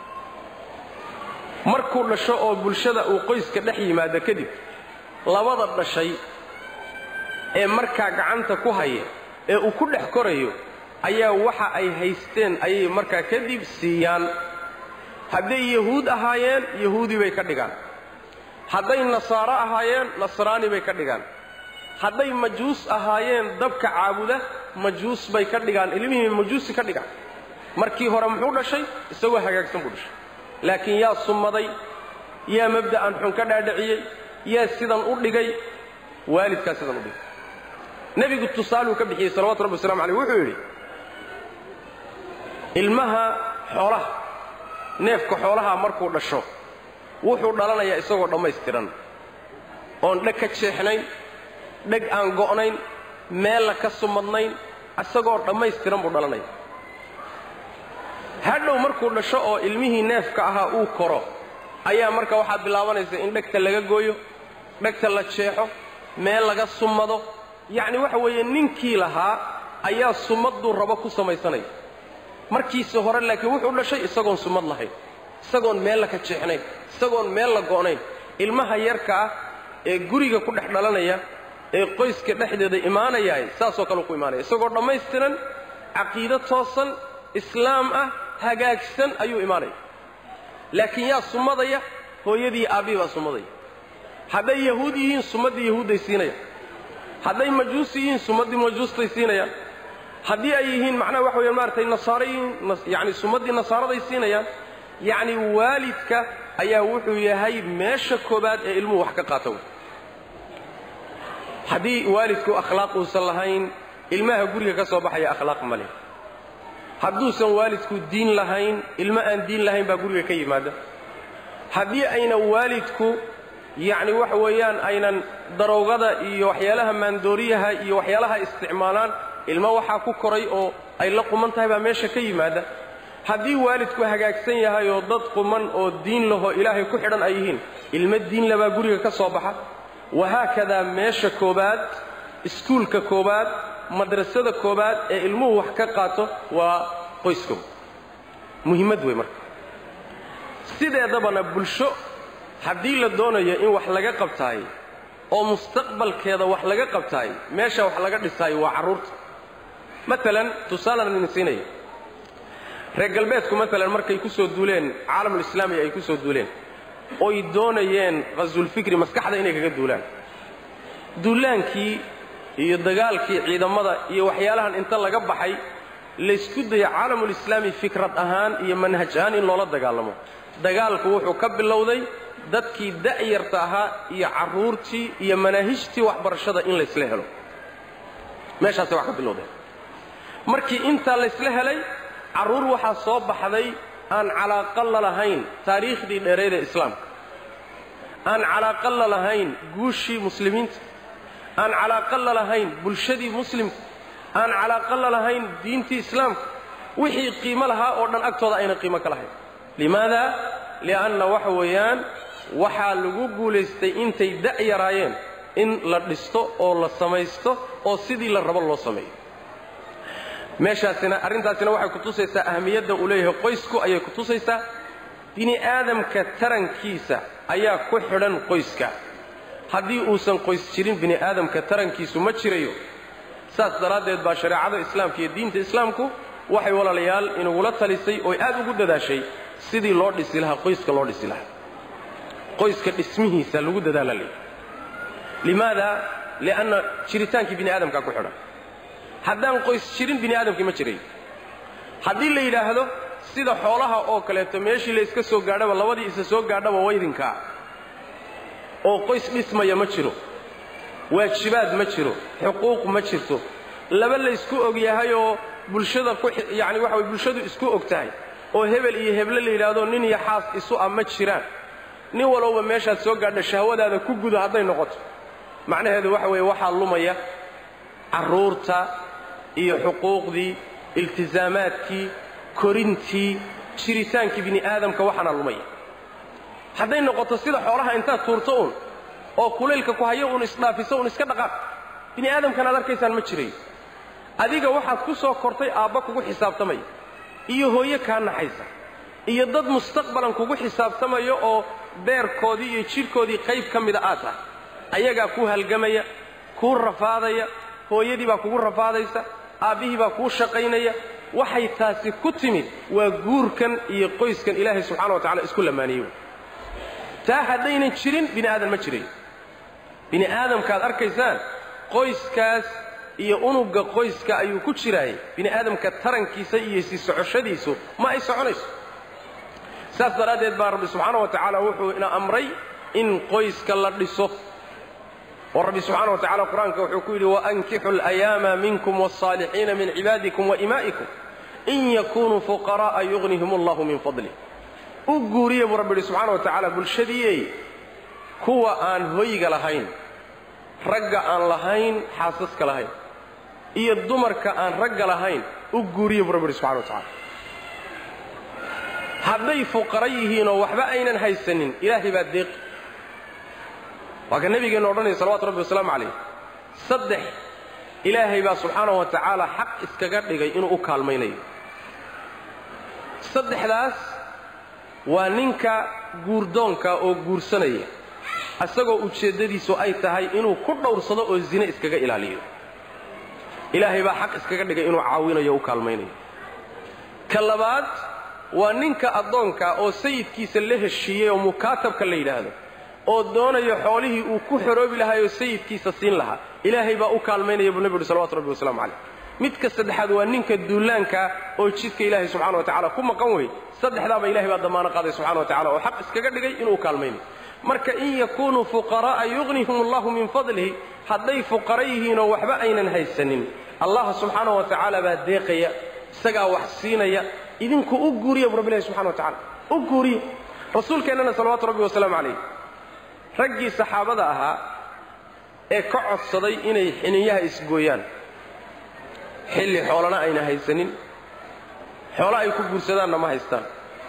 markuu dhasho oo bulshada uu qoyska dhex yimaado kadib labada dhashay ee markaa gacanta ku haya ee uu ku dhex korayo ayaa waxa ay haysteen ayay markaa kadib siiyaan hadday yahuud ahaayeen yahuudi bay ka dhigaan hadday nasaaro ahaayeen nasraani bay ka dhigaan hadday majuus ahaayeen dabka caabuda majuus bay ka dhigaan ilmihii majuusi ka dhigaan markii hore muxuu dhashay isagoo hagaagsan buu dhashay laakiin yaa summaday yaa mabda'an xun ka dhaadhiciyey yaa sidan u dhigay waalidkaa sidan u dhigay nebigu tusaaluu ka bixiyey salawatu rabbi waslamu aleyh wuxuu yidhi ilmaha xoolaha neefka xoolaha markuu dhasho wuxuu dhalanayaa isagoo dhammaystiran oon dheg ka jeexnayn dheg aan go'nayn meella ka sumadnayn isagoo dhammaystiran buu dhalanaya hadhow markuu dhasho oo ilmihii neefka ahaa uu koro ayaa marka waxaad bilaabanaysa in dhegta laga gooyo dhegta la jeexo meel laga sumado yacni waxa weeye ninkii lahaa ayaa sumadduu rabo ku samaysanaya markiisa hore laakiin wuxuu dhashay isagoon sumad lahayn isagoon meel la ka jeexnayn isagoon meel la go'nayn ilmaha yarka ah ee guriga ku dhex dhalanaya ee qoyska dhexdeeda imaanayahay saasoo kale ku imaanaya isagoo dhammaystiran caqiido toosan islaam ah hagaagsan ayuu imaanaya laakiin yaa sumadaya hooyadii aabbihi baa sumadaya hadday yahuud yihiin sumaddii yahuudday siinayaan hadday majuus yihiin sumaddii majuustay siinayaan haddii ay yihiin macnaha waxa weyaan maaratay nasaaro yihiin yacni sumaddii nasaaraday siinayaan yacni waalidka ayaa wuxuu yahay meesha koobaad ee ilmuhu wax ka qaata wey haddii waalidku akhlaaq uusan lahayn ilmaha guriga ka soo baxaya akhlaaq ma leh hadduusan waalidku diin lahayn ilmo aan diin lahayn baa guriga ka yimaada haddii ayna waalidku yacni waxa weeyaan aynan daroogada iyo waxyaalaha maandooriyaha iyo waxyaalaha isticmaalaan ilmo waxaa ku koray oo ay la quman tahay baa meesha ka yimaada haddii waalidku hagaagsan yahay oo dad quman oo diin lahoo ilaahay ku xidhan ay yihiin ilmo diin labaa guriga ka soo baxa wahaakadaa meesha koobaad iskuulka koobaad madrasada koobaad ee ilmuhu wax ka qaato waa qoyska muhimmad wey marka sideedabana bulsho haddii la doonayo in wax laga qabtaay oo mustaqbalkeeda wax laga qabtaay meesha wax laga dhisaayo waa carruurta maalan tusaalan idin siinaya reer galbeedku maalan markay ku soo duuleen caalamulislaami ay ku soo duuleen oy doonayeen qhasulfikri maskaxda inay kaga duulaan duulaankii iyo dagaalkii ciidamada iyo waxyaalahan inta laga baxay laysku daya caalamulislaami fikrad ahaan iyo manhaj ahaan in loola dagaalamo dagaalku wuxuu ka bilowday dadkii da'yarta ahaa iyo carruurtii iyo manaahijtii waxbarashada in laysla helo meeshaasay wax ka bilowdeen markii intaa laysla helay carruur waxaa soo baxday aan calaaqa la lahayn taariikhdii dheereed ee islaamka aan calaaqa la lahayn guushii muslimiinta aan calaaqa la lahayn bulshadii muslimka aan calaaqa la lahayn diintii islaamka wixii qiimo lahaa oo dhan agtooda ayna qiimo ka lahayn limaada li'anna waxa weeyaan waxaa lagu guulaystay intay da' yaraayeen in la dhisto oo la samaysto oo sidii la rabo loo sameeyo meeshaasina arrintaasina waxay ku tusaysaa ahamiyadda uu leeyahay qoysku ayay ku tusaysaa bini aadamka tarankiisa ayaa ku xidhan qoyska haddii uusan qoys jirin bini aadamka tarankiisu ma jirayo saas daraaddeed baa shareecada islaamka iyo diinta islaamku waxay walaalayaal inugula talisay ooy aad ugu dadaashay sidii loo dhisi lahaa qoyska loo dhisi lahaa qoyska dhismihiisa lagu dadaala leeyahy limaada lianna jiritaankii bini aadamkaa ku xidhan haddaan qoys jirin bini aadamkii ma jirayo haddii la yidhaahdo sida xoolaha oo kaleeto meeshii la iska soo gaadhaba labadii isa soo gaadhaba waydinkaa oo qoys dhismaya ma jiro waajibaad ma jiro xuquuq ma jirto laba laysku og yahay oo bulshada ku yacani waxa way bulshadu isku og tahay oo hebel iyo heble la yidhaahdo nin iyo xaas isu ah ma jiraan nin walowba meeshaad soo gaadha shahwadaada ku gudo hadday noqoto macnaheedu waxa weeye waxaa lumaya carruurta iyo xuquuqdii iltisaamaadkii korintii jiritaankii bini aadamka waxaana lumaya hadday noqoto sida xoolaha intaad tuurto uun oo kulaylka ku hayo uun isdhaafiso uun iska dhaqaaq bini aadamkan aad arkaysaan ma jirayo adiga waxaad ku soo kortay aabba kugu xisaabtamaya iyo hooye kaa naxaysa iyo dad mustaqbalan kugu xisaabtamaya oo beerkoodii iyo jidhkoodii qayb ka mida aad tahay ayagaa kuu halgamaya kuu rafaadaya hooyadii baa kugu rafaadaysa aabbihii baa kuu shaqaynaya waxay taasi ku timid waa guurkan iyo qoyskan ilaahay subxana wa tacala isku lamaaniye taa haddaynan jirin bini aadan ma jirayo bini aadamkaad arkaysaan qoyskaas iyo unugga qoyska ayuu ku jiraayay bini aadamka tarankiisa iyo sii socoshadiisu ma ay soconayso saas daraaddeed baa rabbi subxaana wa tacaala wuxuu ina amray in qoyska la dhiso oo rabbi subxaana wa tacala qur-aanka wuxuu ku yidhi waankixu alayaama minkum waalsaalixiina min cibaadikum waimaa'ikum in yakunuu fuqara'a yugnihim allahu min fadlih u guuriya buu rabbi yidhi subxaana wa tacaala bulshadiiyey kuwa aan hoyga lahayn ragga aan lahayn xaasaska lahayn iyo dumarka aan ragga lahayn u guuriya buu rabbi yidhi subxana wa tacala hadday fuqara yihiinoo waxba aynan haysanin ilaahay baa deeqi waa ka nebigeenna odhanaya salawatu rabbi wasalaamu calayh saddex ilaahay baa subxaanahu wa tacaala xaq iskaga dhigay inuu u kaalmaynayo saddexdaas waa ninka guurdoonka oo guursanaya isagoo ujeeddadiisu ay tahay inuu ku dhowrsado oo zine iskaga ilaaliyo ilaahay baa xaq iskaga dhigay inuu caawinayo o u kaalmaynayo ka labaad waa ninka addoonka oo sayidkiisa la heshiiyey oo mukaatabka la yidhaahdo oo doonayo xoolihii uu ku xoroobi lahaayoo sayidkiisa siin lahaa ilaahay baa u kaalmaynaya buu nebi uhi salawatu rabbi waslamu calayh midka saddexaad waa ninka duulaanka oo jidka ilaahay subxana wa tacala ku maqan wey saddexdaaba ilahay baa damaano qaaday subxana wa tacala oo xaq iskaga dhigay inuu u kaalmaynayo marka in yakunuu fuqara'a yugnihum allahu min fadlihi hadday fuqara yihiinoo waxba aynan haysanin allah subxaana wa tacaala baa deeqaya isagaa wax siinaya idinku u guuriya bu rabbi ilahi subxana wa tacala u guuriya rasuulkeennana salawaatu rabbi wasalaamu calayh raggii saxaabada ahaa ee ka codsaday inay xiniyaha isgooyaan xilli xoolana ayna haysanin xoolo ay ku guursadaanna ma haystaan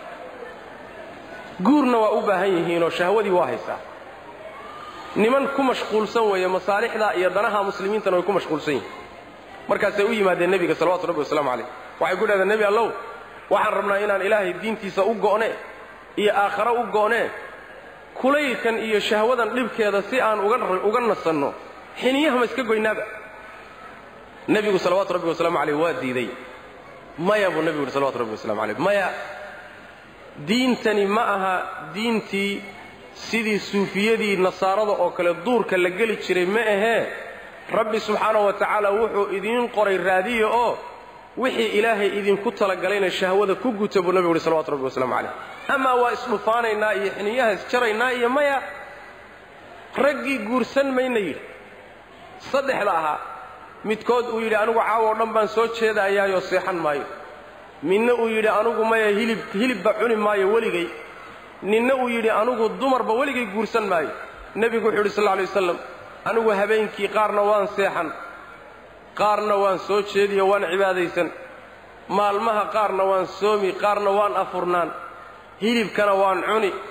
guurna waa u baahan yihiinoo shahwadii waa haysaa niman ku mashquulsan weeye masaalixda iyo danaha muslimiintana way ku mashquulsan yihiin markaasay u yimaadeen nebiga salawatu rabbi wasalaamu calayh waxay ku dhahdeen nebi allow waxaan rabnaa inaan ilaahay diintiisa u go'ne iyo aakharo u go'nee kulaylkan iyo shahwadan dhibkeeda si aan uga nasanno xiniyaha ma iska goynaaba nebigu salawaatu rabbi wasalaamu calayh waa diiday maya buu nebigu yidhi salawatu rabbi wasalamu calayh maya diintani ma aha diintii sidii suufiyadii nasaarada oo kale duurka la geli jiray ma ahee rabbi subxaanahu wa tacaala wuxuu idiin qoray raadiya oo wixii ilaahay idinku talagalayna shahwada ku guta buu nebigu yidhi salawatu rabbi wasalaamu calayh amaa waa isdhufaanaynaa iyo xiniyaha isjaraynaa iyo maya raggii guursan mayna yidhi saddexda ahaa midkood uu yidhi anigu caawo o dhan baan soo jeedayaayoo seexan maayo midna uu yidhi anugu maya hilib hilibba cuni maayo weligay ninna uu yidhi anugu dumarba weligay guursan maayo nebigu wuxuu yidhi sal lla alay wasalam anigu habeenkii qaarna waan seexan qaarna waan soo jeediyo waan cibaadaysan maalmaha qaarna waan soomi qaarna waan afurnaan hilibkana waan cuni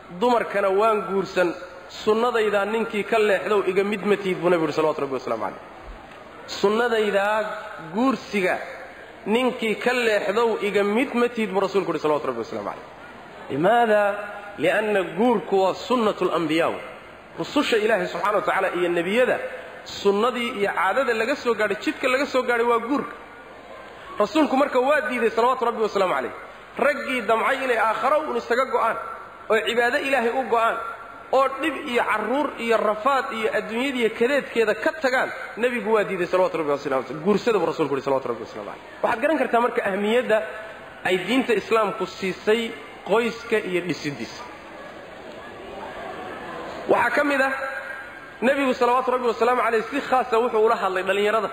dumarkana waan guursan sunnadaydaa ninkii ka leexdow iga mid ma tiid buu nebigu yidhi salawatu rabbi wasalaamu calayh sunnadaydaa guursiga ninkii ka leexdow iga mid ma tiid buu rasuulku yidhi salawatu rabbi waslamu calayh limaada lianna guurku waa sunnatu alambiyaa rususha ilaahay subxana wa tacaala iyo nebiyada sunnadii iyo caadada laga soo gaadhay jidka laga soo gaadhay waa guurka rasuulku marka waa diiday salawaatu rabbi wasalaamu calayh raggii damcay inay aakharo uun isaga go'aan oo cibaado ilaahay u go'aan oo dhib iyo carruur iyo rafaad iyo adduunyadiiyo kadeedkeeda ka tagaan nebigu waa diiday salawatu rabbi wasalam guursada buu rasulku yidhi salawatu rabbi waslamu calayh waxaad garan kartaa marka ahmiyadda ay diinta islaamku siisay qoyska iyo dhisiddiisa waxaa ka mid ah nebigu salawaatu rabbi wasalaamu calayh si khaasa wuxuu ula hadlay dhallinyarada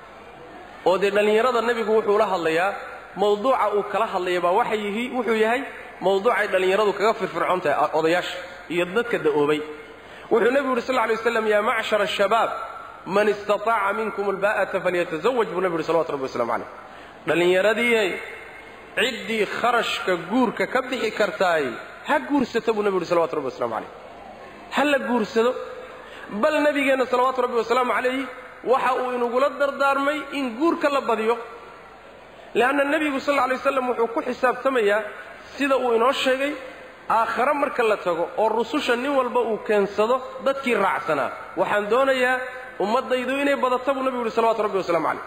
oo dee dhallinyarada nebigu wuxuu ula hadlayaa mawduuca uu kala hadlaya baa waxa yihi wuxuu yahay mawduucay dhallinyaradu kaga firfircoon tahay odayaasha iyo dadka da'oobay wuxuu nebigu yidhi sal lla alay waslam yaa macshara ashabaab man istataaca minkum albaa'ata falyatazawaj buu nebigu yidhi salawatu rabbi waslamu calayh dhallinyaradii ciddii kharashka guurka ka bixi kartaay ha guursata buu nebigu yidhi salawatu rabbi waslamu calayh ha la guursado bal nebigeenna salawaatu rabbi wasalaamu calayh waxa uu inugula dardaarmay in guurka la badiyo le'anna nebigu sal lla alay waslam wuxuu ku xisaabtamayaa sida uu inoo sheegay aakhare marka la tago oo rususha nin walba uu keensado dadkii raacsanaa waxaan doonayaa ummaddaydu inay badato buu nebigu yidhi salawatu rabbi wasalaamu calayh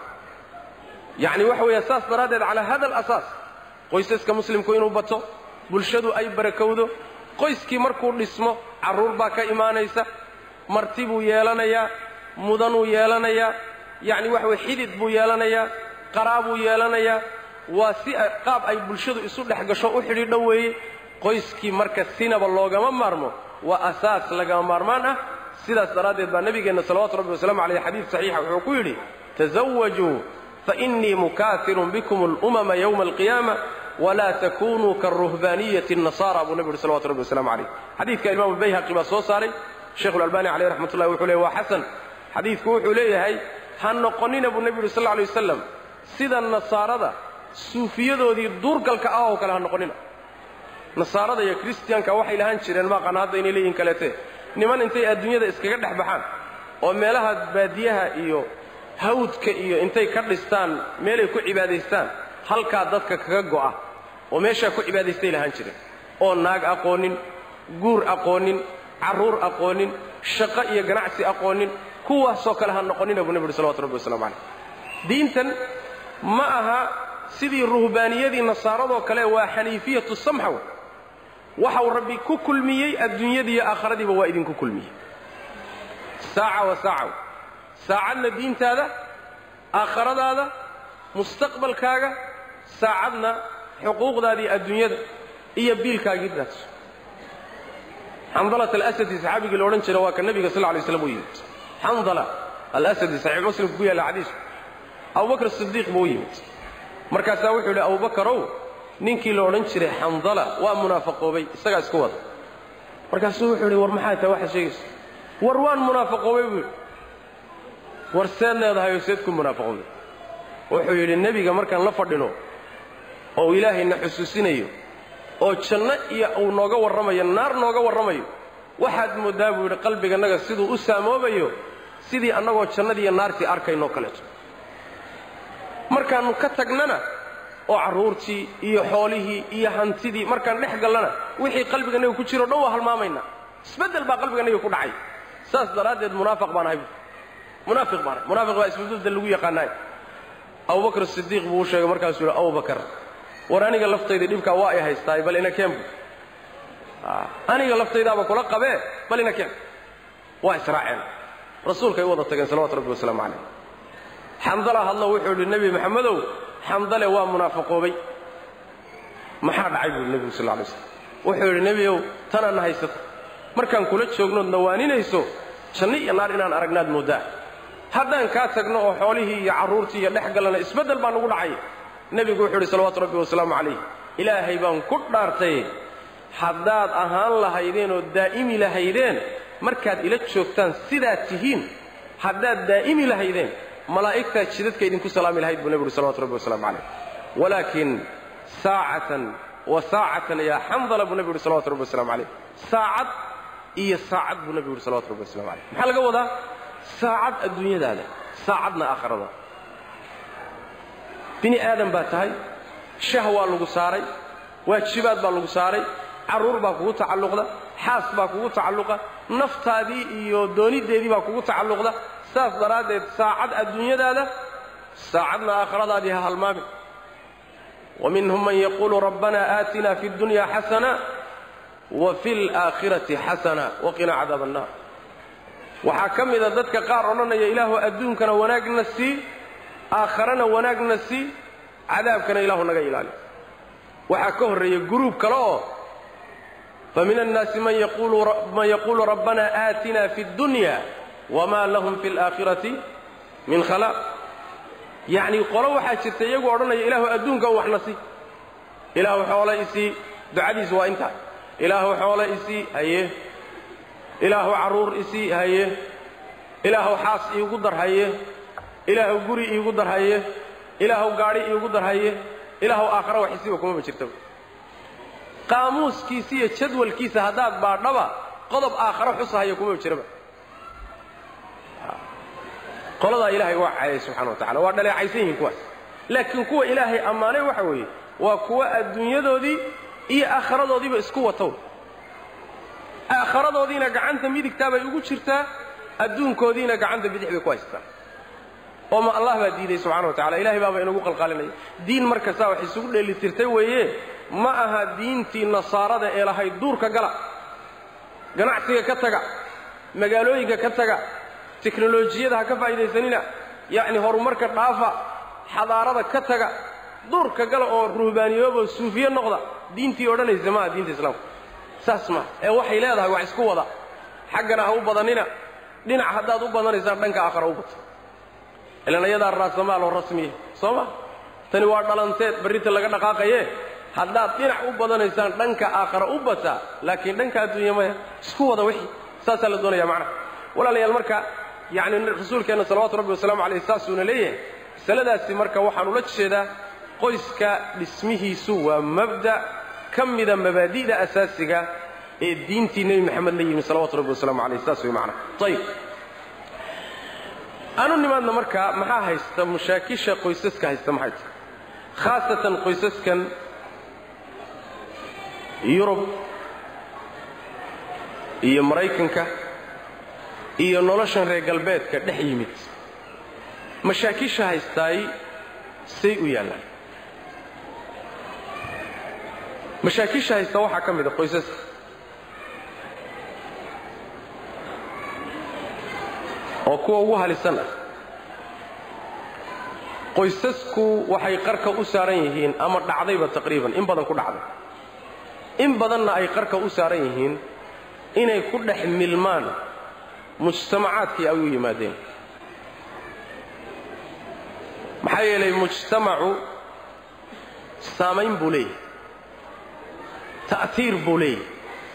yacni waxa weeya saas daraaddeed calaa hada alasaas qoysaska muslimku inuu bato bulshadu ay barakowdo qoyskii markuu dhismo carruur baa ka imaanaysa marti buu yeelanayaa mudanuu yeelanayaa yacni waxa weye xidid buu yeelanayaa qaraabuu yeelanayaa waa si qaab ay bulshadu isu dhex gasho u xidhiidho weeye qoyskii marka sinaba loogama maarmo waa asaas lagama maarmaan ah sidaas daraaddeed baa nebigeenna salawatu rabbi wasalaamu caleyh xadiid saxiixa wuxuu ku yidhi tasawajuu fainii mukaafirun bikum alumama yowma alqiyaama walaa takunuu karuhbaaniyati الnasaara buu nebi yidhi salawatu rabbi wasalamu calayh xadiidka imaamu bayhaqi baa soo saaray sheikhu lalbani caleyh raxmat ullahi wuxuu leey waa xasan xadiidku wuxuu leeyahay ha noqonina buu nebi yidhi sal lla alay wasalam sida nasaarada suufiyadoodii duurgalka ah oo kale ha noqonina nasaarada iyo kristiyanka waxay lahaan jireen maaqana hadda inay leeyihin kaleete niman intay adduunyada iskaga dhex baxaan oo meelaha baadiyaha iyo hawdka iyo intay ka dhistaan meelay ku cibaadaystaan halkaa dadka kaga go'a oo meeshaa ku cibaadaystay lahaan jireen oo naag aqoonin guur aqoonin carruur aqoonin shaqo iyo ganacsi aqoonin kuwaasoo kale ha noqonina buu nebi uhi salawatu rabbi waslamu calayh diintan ma aha sidii ruhbaaniyadii nasaaradoo kale waa xaniifiyatu samxa wey waxau rabbi ku kulmiyey adduunyadiiyo aakhiradiiba waa idinku kulmiyey saaca wa saaca wey saacadna diintaada aakhiradaada mustaqbalkaaga saacadna xuquuqdaadii adduunyada iyo biilkaagii daadso xandalat alasadi saxaabigii la odhan jira waa ka nebiga sal lla lay slam u yimid xandala alasadi saxiix muslimku ku yaalla xadiisku abubakr sidiiq buu u yimid markaasaa wuxuu yidhi abubakarow ninkii la odhan jiray xandala waa munaafaqoobay isagaa isku wada markaasuu wuxuu yidhi war maxaa tahay waxaad sheegaysa war waan munaafaqoobay buu yidhi war seed leedahay oo seed ku munaafaqowday wuxuu yidhi nebiga markaan la fadhino oo ilaahayna xusuusinayo oo janno iyo uu nooga warramayo naar nooga warramayo waxaad mooddaa buu yidhi qalbigannaga siduu u saamoobayo sidii annagoo jannadii iyo naartii arkaynoo kaleeto markaannu ka tagnana oo carruurtii iyo xoolihii iyo hantidii markaan dhex gallana wixii qalbigannaga ku jiro dhan waa halmaamaynaa isbeddel baa qalbigannaga ku dhacay saas daraaddeed munaafiq baan ahay munaafiq baan ahay munaafiq baa isbeddel lagu yaqaanaay abubakr sidiiq buu u sheegay markaasuu yidhi abubakar war aniga laftayda dhibkaa waa ay haystaay bal ina keen bu aniga laftaydaaba kula qabee bal ina keen waa israaceen rasuulkay u wada tageen salawatu rabbi wasalaamu calayh xandala hadlo wuxuu yidhi nebi maxamedow xandale waa munaafaqoobay maxaa dhacay buu yidhi nebigu sal lla alay slam wuxuu yidhi nebiyow tanaadna haysato markaan kula joognood nawaaninayso janno iyo naar inaan aragnaad mooddaa haddaan kaa tagno oo xoolihii iyo carruurtii iyo dhex gallana isbeddel baa nugu dhacay nebigu wuxuu yidhi salawaatu rabbi wasalaamu calayh ilaahay baan ku dhaartay haddaad ahaan lahaydeen oo daa'imi lahaydeen markaad ila joogtaan sidaad tihiin haddaad daa'imi lahaydeen malaa'igtaa jidadka idinku salaami lahayd buu nebigu uhi salawatu rabbi wasalaamu calayh walaakin saacatan wa saacatan yaa xandala buu nebigu yidhi salawatu rabbi waslamu calayh saacad iyo saacad buu nebigu yidhi salawatu rabbi waslamu calayh maxaa laga wadaa saacad adduunyadaada saacadna aakhirada bini aadan baa tahay shah waa lagu saaray waajibaad baa lagu saaray carruur baa kugu tacalluqda xaas baa kugu tacalluqa naftaadii iyo dooniddeedii baa kugu tacalluqda saas daraaddeed saacad adduunyadaada saacadna aakhiradaadii ha halmaamin wa minhum man yaquulu rabbana aatina fi اddunya xasana wa fi اlaakhirati xasana waqina cadaab annar waxaa ka mida dadka qaar odhanaya ilaahu adduunkana wanaagna sii aakharana wanaagna sii cadaabkana ilaahu naga ilaali waxaa ka horreeya guruub kale oo famin annaasi man yaquulu rabbana aatina fi اddunya wma lahum fi اlaakhirati min khalaaq yacnii qolo waxaa jirta iyagu odhanaya ilaahu adduunka u waxna sii ilaahu xoole isii ducadiisu waa intaa ilaahu xoole isii haye ilaahu carruur isii haye ilaahu xaas iigu dar haye ilaahu guri iigu dar haye ilaahu gaadhi iigu dar haye ilaahu aakhara wax isiiba kumaba jirtaba qaamuuskiisa iyo jadwalkiisa haddaad baadhaba qodob aakharo xusahaya kumaba jiraba qoladaa ilahay waa caayay subxana wa tacala waa dhaleecaysan yihiin kuwaas laakiin kuwa ilaahay ammaanay waxa weeye waa kuwa adduunyadoodii iyo aakharadoodiiba isku watow aakharadoodiina gacanta midigtaa bay ugu jirtaa adduunkoodiina gacanta bidix bay ku haystaan oo ma allah baa diiday subxana wa tacala ilahay baaba inagu qalqaalinaya diin markastaa wax isugu dheelitirtay weeye ma aha diintii nasaarada ee lahayd duurka gala ganacsiga ka taga magaalooyinka ka taga teknolojiyada ha ka faa'iidaysanina yacni horumarka dhaafa xadaarada ka taga duurka gala oo ruhbaaniyooboo suufiye noqda diintii odhanaysa maaha diinta islaamka saas maaha ee waxay leedahay wax isku wada xaggana ha u badanina dhinac haddaad u badanaysaan dhanka aakhara u bato ilan ayadaa raasamaal oo rasmiya soo ma tani waa dhalanteed barrinta laga dhaqaaqaye haddaad dhinac u badanaysaan dhanka aakhara u bataa laakiin dhanka adduunya maya isku wada wixii saasaa la doonaya macnaha walaalayaal marka yacni rasuulkeenna salawatu rabbi wasalaamu calayh saasuuna leeyahay masaladaasi marka waxaan ula jeedaa qoyska dhismihiisu waa mabda' ka mida mabaadi'da asaasiga ee diintii nebi maxamed la yimi salawatu rabbi wasalaamu calayh saas way macnaha ayib aanu nimaadna marka maxaa haysta mashaakisha qoysaska haysta maxay tahay khaasatan qoysaskan yurub iyo maraykanka iyo noloshan reer galbeedka dhex yimid mashaakisha haystaay say u yaallaan mashaakisha haysta waxaa ka mid a qoysaska oo kuwa ugu halisan ah qoysasku waxay qarka u saaran yihiin ama dhacdayba taqriiban in badan ku dhacday in badanna ay qarka u saaran yihiin inay ku dhex milmaan mujtamacaadkii ay u yimaadeen maxaa yeelay mujtamacu saamayn buu leeyahay ta'tiir buu leeyahay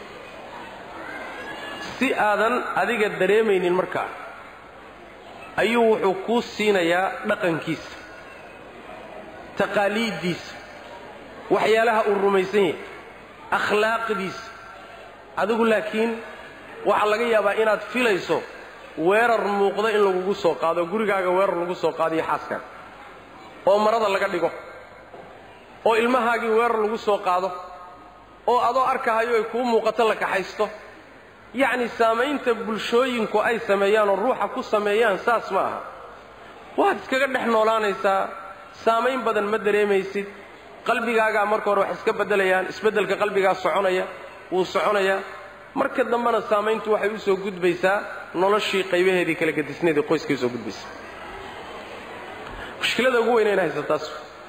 si aadan adiga dareemaynin markaa ayuu wuxuu kuu siinayaa dhaqankiisa taqaaliiddiisa waxyaalaha uu rumaysan yahay akhlaaqdiisa adigu laakiin waxaa laga yaabaa inaad filayso weerar muuqda in lagugu soo qaado gurigaaga weerar lagu soo qaadiyo xaaskaaga oo marada laga dhigo oo ilmahaagii weerar lagu soo qaado oo adoo arkahayo ay kuu muuqato la kaxaysto yacni saamaynta bulshooyinku ay sameeyaan oo ruuxa ku sameeyaan saas ma aha waad iskaga dhex noolaanaysaa saamayn badan ma dareemaysid qalbigaagaa marka hore wax iska beddelayaan isbeddelka qalbigaa soconaya wuu soconayaa marka dambena saamayntu waxay u soo gudbaysaa noloshii qaybaheedii kala gadisneedii qoyskay usoo gudbaysaa mushkilada ugu weynayna haysataas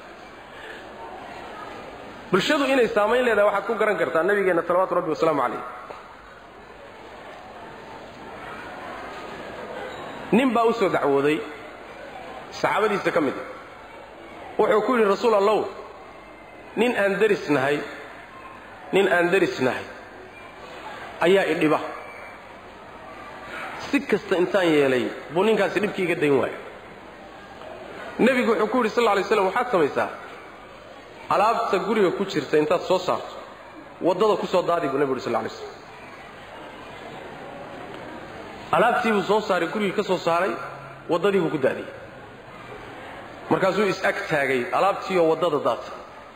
bulshadu inay saamayn leedahay waxaad ku garan kartaa nabigeenna salawaatu rabbi wasalaamu calayh nin baa u soo dacwooday saxaabadiisa ka mid a wuxuu ku yidhi rasuul allow nin aan deris nahay nin aan deris nahay ayaa idhiba si kasta intaan yeelay buu ninkaasi dhibkii iga dayn waaya nebigu wuxuu ku yidhi sal lla alay slam waxaad samaysaa alaabta guriga ku jirta intaad soo saarto waddada ku soo daadi buu nebigu uhi sal lay slam alaabtii buu soo saaray gurigii ka soo saaray waddadii buu ku daadiyey markaasuu is-ag taagay alaabtiioo waddada daatay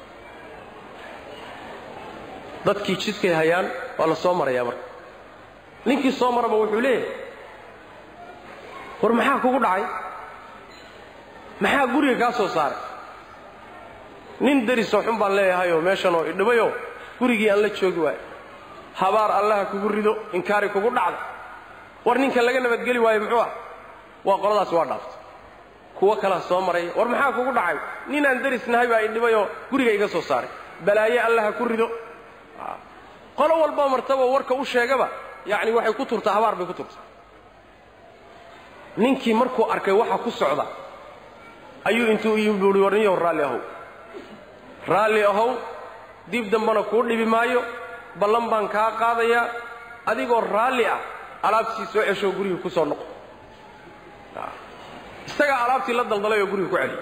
dadkii jidkay hayaan waa la soo marayaa marka ninkii soo maraba wuxuu leeyahay war maxaa kugu dhacay maxaa guriga kaa soo saaray nin derisoo xun baan leeyahayoo meeshanoo idhibayoo gurigii aan la joogi waayo habaar allaha kugu rido inkaari kugu dhacda war ninka laga nabadgeli waayo muxuu ah waa qoladaas waa dhaaftay kuwo kalaa soo maraya war maxaa kugu dhacay ninaan derisnahay baa idhibayoo guriga iga soo saaray balaaye allaha ku rido qolo walboo martaba warka u sheegaba yacni waxay ku turtaa habaar bay ku turtaa ninkii markuu arkay waxa ku socda ayuu intuu ii buuhi warniyow raalli ahow raalli ahow dib dambana kuu dhibi maayo ballan baan kaa qaadayaa adigoo raalli ah alaabtii soo ceshoo guriga ku soo noqo isagaa alaabtii la daldalay oo guriga ku celiyay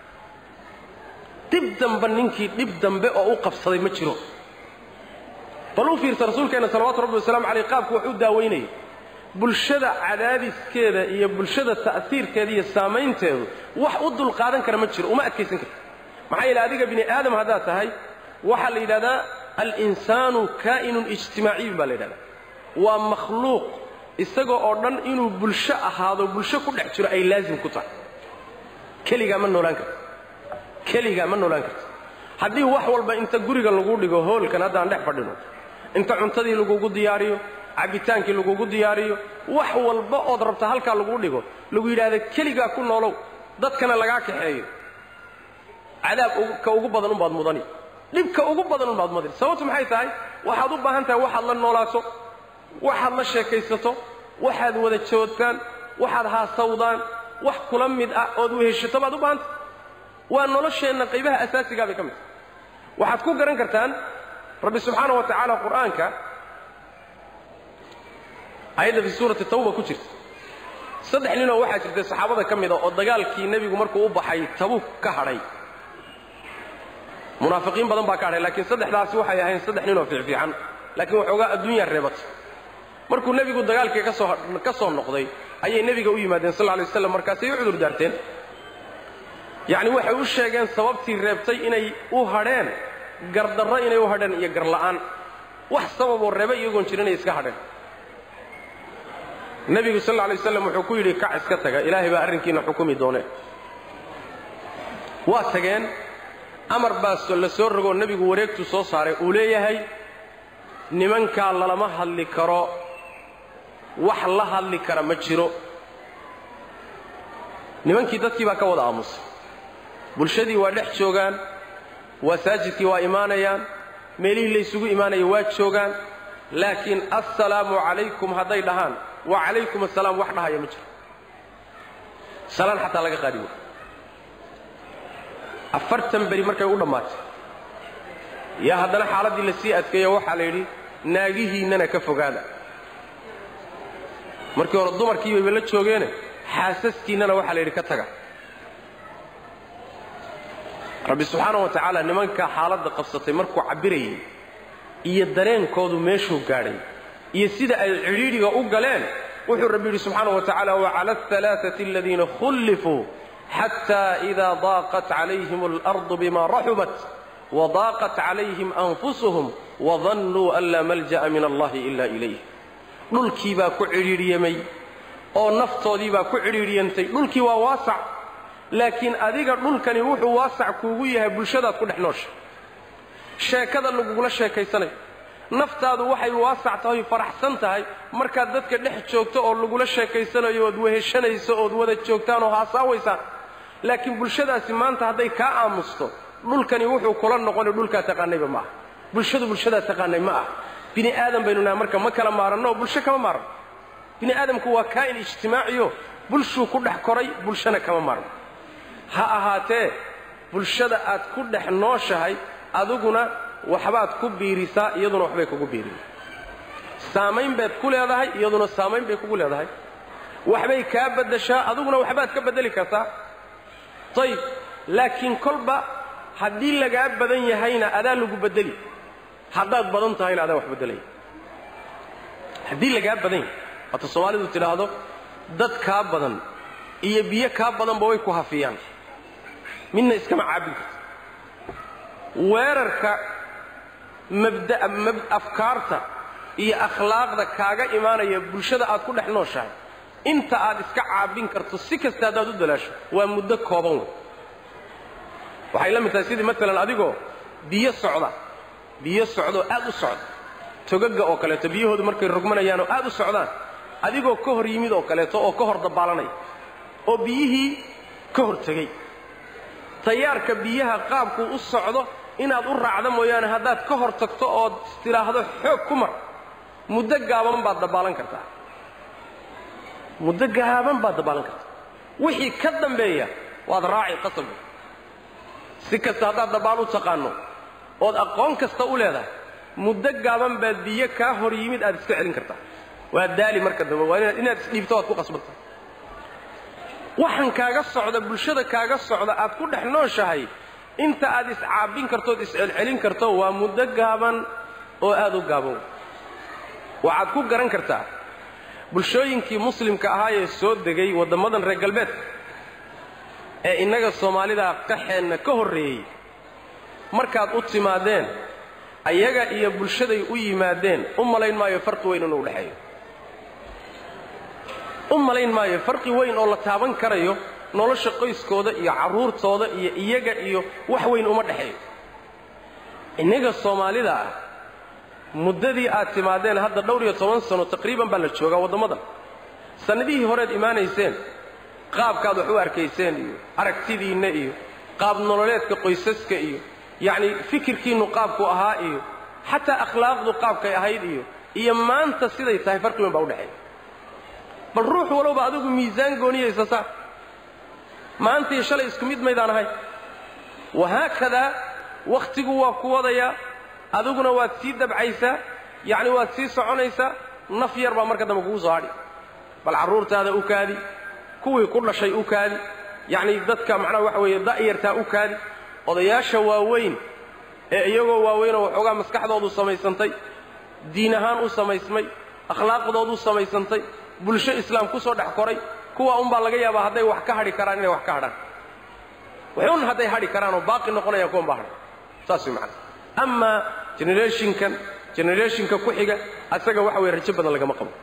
dib dambe ninkii dhib dambe oo u qabsaday ma jiro bal u fiirsa rasuulkeenna salawatu rabbi wasalaamu caleyh qaabku wax u daawaynayay bulshada cadaadiskeeda iyo bulshada ta'siirkeeda iyo saamaynteedu wax u dulqaadan kara ma jiro uma adkaysan karta maxaa yeele adiga bini aadam haddaad tahay waxaa la yidhahdaa alinsaanu kaa'inun ijtimaaciyun baa la yidhahdaa waa makhluuq isaga oo dhan inuu bulsho ahaado bulsho ku dhex jiro ay laazim ku tahay keligaa ma noolaan karta keligaa ma noolaan karta haddii wax walba inta guriga lagu dhigo hoolkan haddaan dhex fadhino inta cuntadii lagugu diyaariyo cabbitaankii lagugu diyaariyo wax walba ood rabta halkaa lagu dhigo lagu yidhaahda keligaa ku noolow dadkana lagaa kaxeeyo cadaab ka ugu badan unbaad mudani dhibka ugu badan unbaad mudani sababtu maxay tahay waxaad u baahan tahay waxaad la noolaato waxaad la sheekaysato waxaad wada joodtaan waxaad haasawdaan wax kula mid ah ood weheshato baad u baahantah waa nolosheenna qaybaha asaasigaa bay ka mid tahay waxaad ku garan kartaan rabbi subxaana wa tacaala qur'aanka ayadda fii suurati tawba ku jirta saddex ninoo waxaa jirtay saxaabada ka mida oo dagaalkii nebigu markuu u baxay tabuuk ka hadhay munaafiqiin badan baa ka hadhay laakiin saddexdaasi waxay ahayn saddex ninoo fiicfiican laakiin waxoogaa adduunyaa reebatay markuu nebigu dagaalkii kasoo ka soo noqday ayay nebiga u yimaadeen sal lla lay waslam markaasay u cudur daarteen yacni waxay u sheegeen sababtii reebtay inay u hadheen gardarro inay u hadheen iyo garla'aan wax sababoo reebe iyagoon jirin inay iska hadheen nebigu sal alla lay waslam wuxuu ku yidhi kac iska taga ilaahay baa arrinkiina xukumi doonee waa tageen amar baa la soo rogoo nebigu wareegtu soo saaray uu leeyahay nimankaa lalama hadli karo wax la hadli kara ma jiro nimankii dadkii baa ka wada aamusay bulshadii waa dhex joogaan wasaajidkii waa imaanayaan meelihii laysugu imaanaya waa joogaan laakiin assalaamu calaykum hadday dhahaan wa calaykum assalaam wax dhahaya ma jiro salaan xataa laga qaadi waayo afartan beri markay u dhammaatay yaa haddana xaaladdii la sii adkeeyo waxaa la yidhi naagihiinnana ka fogaada markii hore dumarkii bayba la joogeene xaasaskiinnana waxaa la yidhi ka taga rabbi subxaana wa tacaala nimanka xaaladda qabsatay markuu cabbirayay iyo dareenkoodu meeshuu gaadhay iyo sida ay cidhiidhiga u galeen wuxuu rabbi yidhi subxaana wa tacaala wacala alhalaaثati aladiina khullifuu xata ida daaqat calayhim alardu bima raxubat wadaaqat calayhim anfusuhum wadannuu an laa malja'a min allahi ila ilayh dhulkii baa ku cidhiidhyamay oo naftoodii baa ku cidhiidhyantay dhulkii waa waasac laakiin adiga dhulkani wuxuu waasac kuugu yahay bulshadaad ku dhex noosha sheekada lagugula sheekaysanayo naftaadu waxay waasac tahay faraxsan tahay markaad dadka dhex joogto oo lagula sheekaysanayo ood weheshanayso ood wada joogtaan oo haasaawaysaan laakiin bulshadaasi maanta hadday kaa aamusto dhulkani wuxuu kula noqoni dhulkaa taqaanayba ma aha bulshadu bulshadaa taqaanay ma ah bini aadam baynu nahay marka ma kala maaranno oo bulsho kama maaranno bini aadamku waa kaa'in ijtimaaciyo bulshuu ku dhex koray bulshana kama maarno ha ahaatee bulshada aad ku dhex nooshahay adiguna waxbaad ku biirisaa iyaduna waxbay kugu biirin saamayn baad ku leedahay iyaduna saamayn bay kugu leedahay waxbay kaa baddashaa adiguna waxbaad ka beddeli kartaa ayib laakiin kolba haddii lagaa badan yahayna adaa lagu bedeli haddaad badan tahayna adaa wax beddelaya haddii lagaa badan yahay waata soomaalidu tidhaahdo dad kaa badan iyo biyo kaa badanba way ku hafiyaan midna iskama caabin karto weerarka mabda afkaarta iyo akhlaaqda kaaga imaanaya bulshada aad ku dhex nooshahay inta aad iska caabin karto si kasta haddaad u dalaasho waa muddo kooban wey waxay la mid tahay sidii maalan adigoo biyo socda biyo socdaoo aad u socda togaga oo kaleeto biyahoodu markay rogmanayaanoo aad u socdaan adigoo ka hor yimid oo kaleeto oo ka hor dabaalanaya oo biyihii ka hor tegey tayaarka biyaha qaabkuu u socdo inaad u raacda mooyaane haddaad ka hor tagto ood tidhaahdo xoog ku mar muddo gaaban baad dabaalan kartaa muddo gaaban baad dabaalan kartaa wixii ka dambeeya waad raaci qasab si kasta haddaad dabaal u taqaanno ood aqoon kasta u leedahay muddo gaaban baad biyo kaa hor yimid aad iska celin kartaa waa daali marka dambe waa inaad isdhiibto waad ku qasbantahay waxaan kaaga socda bulshada kaaga socda aad ku dhex nooshahay inta aad iscaabin kartood iscelcelin karto waa muddo gaaban oo aad u gaaban waxaad ku garan kartaa bulshooyinkii muslimka ahaayee soo degay waddammadan reer galbeedka ee innaga soomaalida qaxeenna ka horreeyey markaad u timaadeen ayaga iyo bulshaday u yimaadeen u malayn maayo farqi weyn inuu dhexeeyo u malayn maayo farqi weyn oo la taaban karayo nolosha qoyskooda iyo carruurtooda iyo iyaga iyo wax weyn uma dhexeeyo innaga soomaalida ah muddadii aad timaadeen hadda dhowr iyo toban sano taqriiban baa la joogaa waddammadan sannadihii horeed imaanayseen qaabkaad wax u arkayseen iyo aragtidiinna iyo qaab nololeedka qoysaska iyo yacni fikirkiinnu qaabku ahaa iyo xataa akhlaaqdu qaabkay ahayd iyo iyo maanta siday tahay farqi weyn baa u dhexeeya bal ruux walowba adigu miisaan gooniyaysa saa maanta iyo shalay isku mid maydaan ahay wahaakadaa wakhtigu waa ku wadayaa adiguna waad sii dabcaysaa yacni waad sii soconaysaa naf yar baa marka dambe kugu soo hadhi bal carruurtaada u kaadi kuwii ku dhashay u kaadi yacni dadka macnaha waxa weeye da'yartaa u kaadi odayaasha waaweyn ee iyagoo waaweynoo waxoogaa maskaxdoodu samaysantay diin ahaan u samaysmay akhlaaqdoodu samaysantay bulsho islaam ku soo dhex koray kuwa unbaa laga yaabaa hadday wax ka hadhi karaan inay wax ka hadhaan waxun hadday hadhi karaanoo baaqi noqonayaan kuwan baa hadhay saas way macana amaa generationkan generationka ku xiga asaga waxa weye rajo badan lagama qabo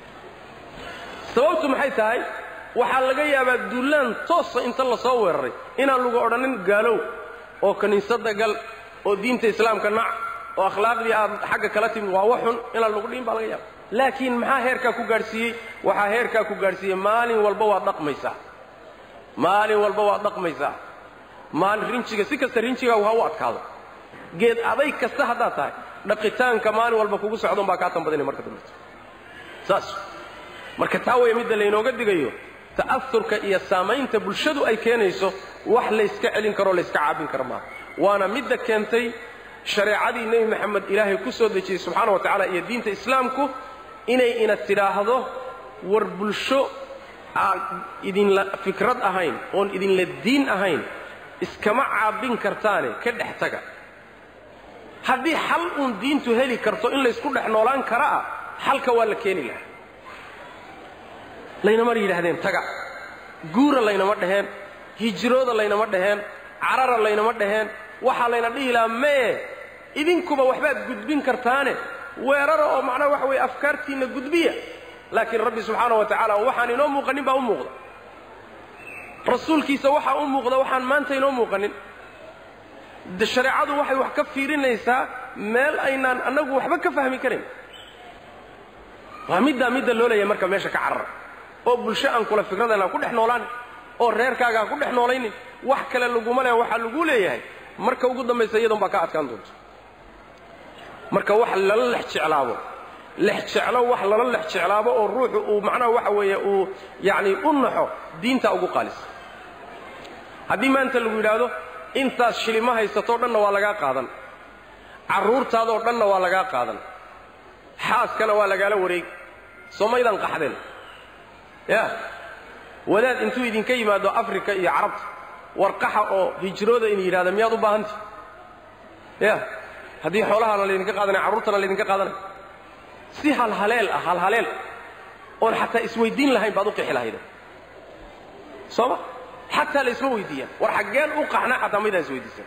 sababtu maxay tahay waxaa laga yaabaa duulaan toosa inta la soo weeraray inaan lagu odhanin gaalow oo kiniisadda gal oo diinta islaamka nac oo akhlaaqdii aad xagga kala timid waa wax xun inaan lagu dhihin baa laga yaaba laakiin maxaa heerkaa ku gaadhsiiyey waxaa heerkaa ku gaadhsiiyey maalin walba waad dhaqmaysaa maalin walba waad dhaqmaysaa maalin rinjiga si kasta rinjigaagu ha u adkaado geed aday kasta haddaad tahay dhaqitaanka maalin walba kugu socdon baa kaa tambadinay marka dambayto saas marka taa waya midda laynooga digayo ta'aurka iyo saamaynta bulshadu ay keenayso wax layska celin karoo layska caabin kara maaha waana midda keentay shareecadii nebi maxamed ilaahay ku soo dejiyey subxaana wa tacaala iyo diinta islaamku inay ina tidhaahdo war bulsho aan idinla fikrad ahayn oon idinla diin ahayn iskama caabin kartaane ka dhex taga haddii xal uun diintu heli karto in laysku dhex noolaan kara ah xalka waa la keeni lahaa laynama yidhaahdeen taga guura laynama dhaheen hijrooda laynama dhaheen carara laynama dhaheen waxaa layna dhihi lahaa mee idinkuba waxbaad gudbin kartaane weerara oo macnaha waxa weeye afkaartiinna gudbiya laakiin rabbi subxaana wa tacaala waxaan inoo muuqanin baa u muuqda rasuulkiisa waxaa u muuqda waxaan maanta inoo muuqanin de shareecadu waxay wax ka fiirinaysaa meel aynaan annagu waxba ka fahmi karin waa middaa midda loo leeyahay marka meesha ka carara oo bulsho aan kula fikradayn aan ku dhex noolaanin oo reerkaaga aan ku dhex noolaynin wax kale laguma leeya waxaa lagu leeyahay marka ugu dambaysa iyadoon baa ka adkaan doonto marka wax lala lex jeclaabo lex jeclo wax lala lex jeclaabo oo ruuxu uu macnaha waxa weeye uu yacni u naxo diintaa ugu qaalisa haddii maanta lagu yidhaahdo intaas shilima haysatoo dhanna waa lagaa qaadan carruurtaadoo dhanna waa lagaa qaadan xaaskana waa lagaala wareegi soomaydaan qaxdeen ya wadaad intuu idinka yimaado afrika iyo carabta warqaxa oo hijrooda in yidhahda miyaad u baahanti ya haddii xoolahana laydinka qaadanaya carruurtana laydinka qaadanaya si halhaleel ah halhaleel oon xataa isweydiin lahayn baad u qixi lahayde sooma xataa la isma weydiiyaan war xaggeen u qaxna xataa maydaan isweydiisan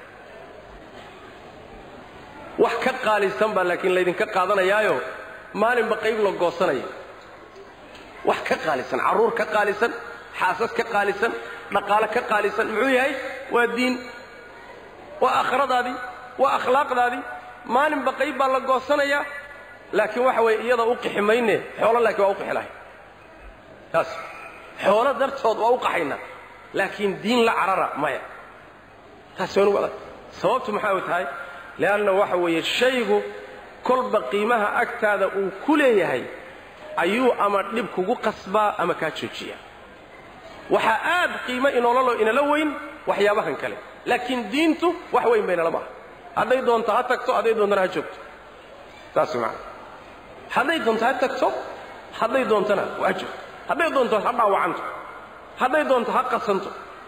wax ka qaalisan baa laakiin laydinka qaadanayaayo maalinba qayb la goosanaya wax ka qaalisan carruur ka qaalisan xaasas ka qaalisan dhaqaale ka qaalisan muxuu yahay waa diin waa aakhiradaadii waa akhlaaqdaadii maalinba qayb baa la goosanayaa laakiin waxa weeye iyada u qixi mayne xoolo laakiin waa u qixi lahay taas xoolo dartood waa u qaxaynaa laakiin diin la carara maya taas waa nugu adag sababtu maxaa tahay leanna waxa weeye shaygu kolba qiimaha agtaada uu ku leeyahay ayuu ama dhib kugu qasbaa ama kaa joojiya waxaa aad qiimo inoolalo inala weyn waxyaabahan kale laakiin diintu wax weyn baynala maaha hadday doonto ha tagto hadday doontona ha joogto saas maana hadday doonto ha tagto hadday doontona ha joogto hadday doonto ha dhaawacanto hadday doonto ha qasanto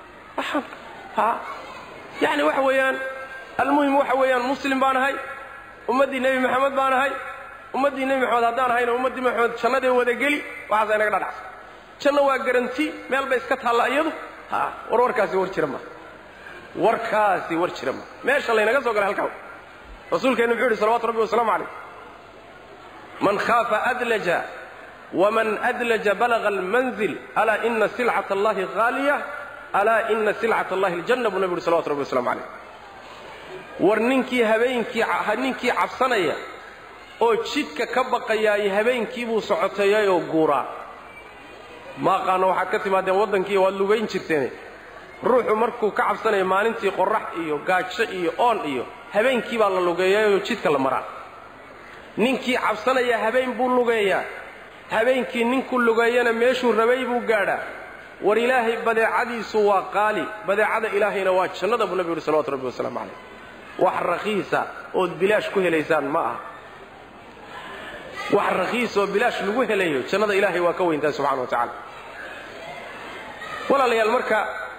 yani waxa weeyaan almuhim waxa weeyaan muslim baan ahay ummaddii nebi maxamed baan ahay ummaddii nebi maxamed haddaan ahayna ummaddii maxamed jannadee wadageli waxaasa inaga dhadhacsa janno waa garanti meel bay iska taalla iyadu ha war warkaasi war jira ma warkaasi war jira ma meesha laynaga soo galay halkaa rasuulkeenna muxuu yidhi salawatu rabbi wasalaamu calayh man khaafa adlaja waman adlaja balaga almanzil alaa ina silcat allahi haaliya alaa ina silcat allahi aljanna buu nabi yidhi salawatu rabbi wasalamu calayh war ninkii habeenkii ninkii cabsanaya oo jidhka ka baqayaay habeenkii buu socoteeyayoo guuraa maaqaano waxaad ka timaadeen waddankii waad lugayn jirteene ruuxu markuu ka cabsanaya maalintii qorrax iyo gaajo iyo oon iyo habeenkii baa la lugeeyayoo jidhka la maraa ninkii cabsanaya habeen buu lugeeyaa habeenkii ninkuu lugeeyana meeshuu rabay buu gaadhaa war ilaahay badeecadiisu waa qaali badeecada ilaahayna waa jannada buu nabi yidhi salawatu rabbi wasalaamu calayh wax rakhiisa ood bilaash ku helaysaan ma aha wax rakhiis oo bilaash lagu helayo jannada ilaahay waa ka weyntaa subxana wa tacaala walaalayaal marka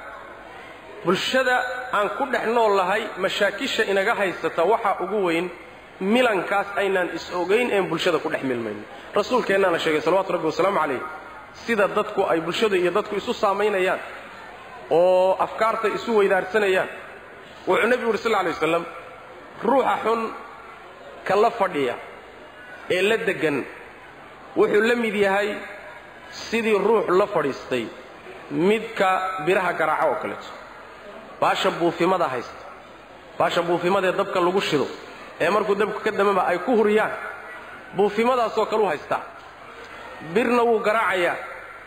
bulshada aan ku dhex nool lahay mashaakisha inaga haysata waxaa ugu weyn milankaas aynaan is-ogayn een bulshada ku dhex milmayno rasuulkeennaana sheegay salawatu rabbi wasalaamu calayh sida dadku ay bulshada iyo dadku isu saamaynayaan oo afkaarta isu weydaarsanayaan wuxuu nebigu yidhi sal lla alay waslam ruuxa xun ka la fadhiya ee la deggan wuxuu la mid yahay sidii ruux la fadhiistay midka biraha garaaco oo kaleeto baasha buufimada haysta baasha buufimadee dabka lagu shido ee markuu dabku ka damaba ay ku huriyaan buufimadaasoo kale u haystaa birna wuu garaacayaa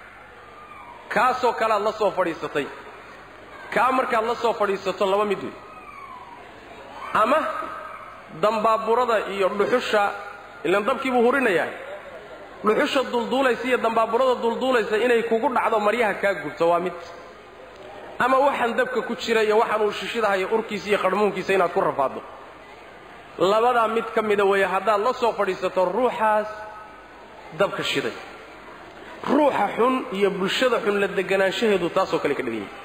kaasoo kalead la soo fadhiisatay kaa markaad la soo fadhiisato laba mid wey ama dambaaburada iyo dhuxusha ilaan dabkii buu hurinayaa dhuxusha dulduulaysa iyo dambaaburada dulduulaysa inay kugu dhacdo maryaha kaa gubto waa mid ama waxaan dabka ku jira iyo waxaan uu shishidahayo urkiisa iyo qarhmuunkiisa inaad ku rafaaddo labadaa mid ka mida weeye haddaad la soo fadhiisato ruuxaas dabka shiday ruuxa xun iyo bulshada xun la deganaanshaheedu taasoo kale ka dhigan yahay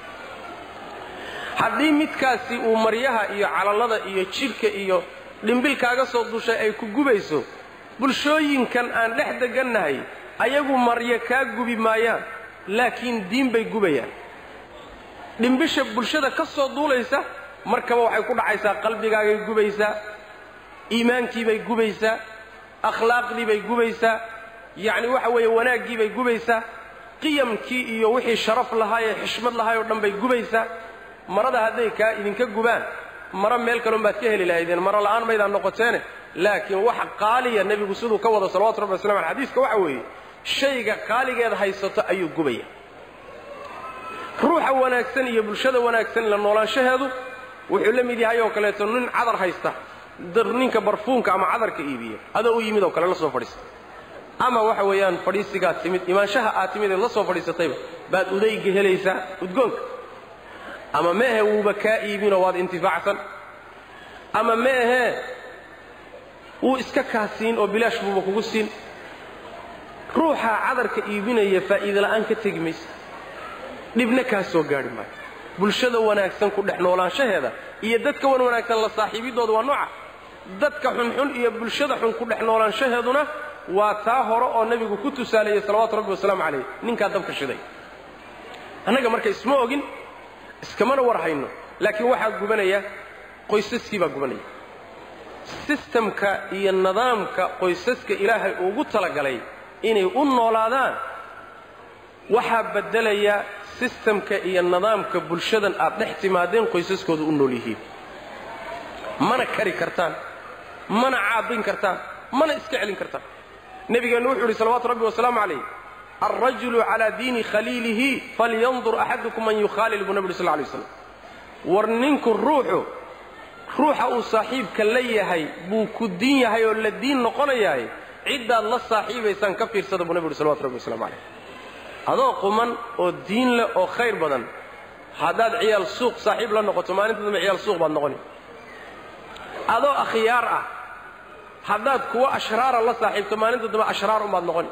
haddii midkaasi uu maryaha iyo calallada iyo jidhka iyo dhimbil kaaga soo dushay ay ku gubayso bulshooyinkan aan dhex degannahay ayagu maryo kaa gubi maayaan laakiin diin bay gubayaan dhimbisha bulshada ka soo duulaysa markaba waxay ku dhacaysaa qalbigaagay gubaysaa iimaankiibay gubaysaa akhlaaqdiibay gubaysaa yacni waxa weeye wanaaggiibay gubaysaa qiyamkii iyo wixii sharaf lahaa ee xishmad lahaay oo dhan bay gubaysaa marada hadday kaa idinka gubaan maro meel kaloon baad ka heli lahaydeen maro la'aan maydaan noqoteene laakiin waxa qaaliya nebigu siduu ka wado salawatu rabbi waslam ale xadiiska waxa weeye shayga qaaligeed haysato ayuu gubaya ruuxa wanaagsan iyo bulshada wanaagsan la noolaanshaheedu wuxuu la mid yahay oo kaleeto nin cadar haysta ninka barfuunka ama cadarka iibiya adoo u yimid oo kale la soo fadhiista ama waxa weeyaan fadhiisigaad timid imaanshaha aad timid eed la soo fadhiisatayba baad udayga helaysaa udgoonka ama ma ahe wuuba kaa iibinoo waad intifaacsan ama ma ahee wuu iska kaa siin oo bilaash buuba kugu siin ruuxaa cadarka iibinaya faa'iida la'aan ka tegi maysa dhibna kaa soo gaadhi maayo bulshada wanaagsan ku dhex noolaanshaheeda iyo dadka wan wanaagsan la saaxiibidooda waa nooca dadka xunxun iyo bulshada xun ku dhex noolaanshaheeduna waa taa hore oo nebigu ku tusaaleeyey salawaatu rabbi wasalaamu calayh ninkaa dabka shiday annaga marka isma ogin iskamana war hayno laakiin waxaa gubanaya qoysaskii baa gubanaya sistamka iyo nidaamka qoysaska ilaahay ugu talagalay inay u noolaadaan waxaa beddelaya sistamka iyo nidaamka bulshadan aad dhex timaadeen qoysaskooda u nool yihiin mana kari kartaan mana caabin kartaan mana iska celin kartaan nebigeennu wuxuu yidhi salawaatu rabbi wasalaamu calayh alrajulu calaa diini khaliilihi falyandur axadukum man yukhaalil buu nebi uri sal lay slam war ninku ruuxu ruuxa uu saaxiibka la yahay buu ku diin yahay oo la diin noqonayahay ciddaad la saaxiibaysaan ka fiirsada buu nebi uhi salawatu rabbi waslamu calayh adoo quman oo diin leh oo khayr badan haddaad ciyaal suuq saaxiib la noqoto maalinta dambe ciyaal suuq baad noqoni adoo akhyaar ah haddaad kuwo ashraara la saaxiibto maalinta dambe ashraar unbaad noqoni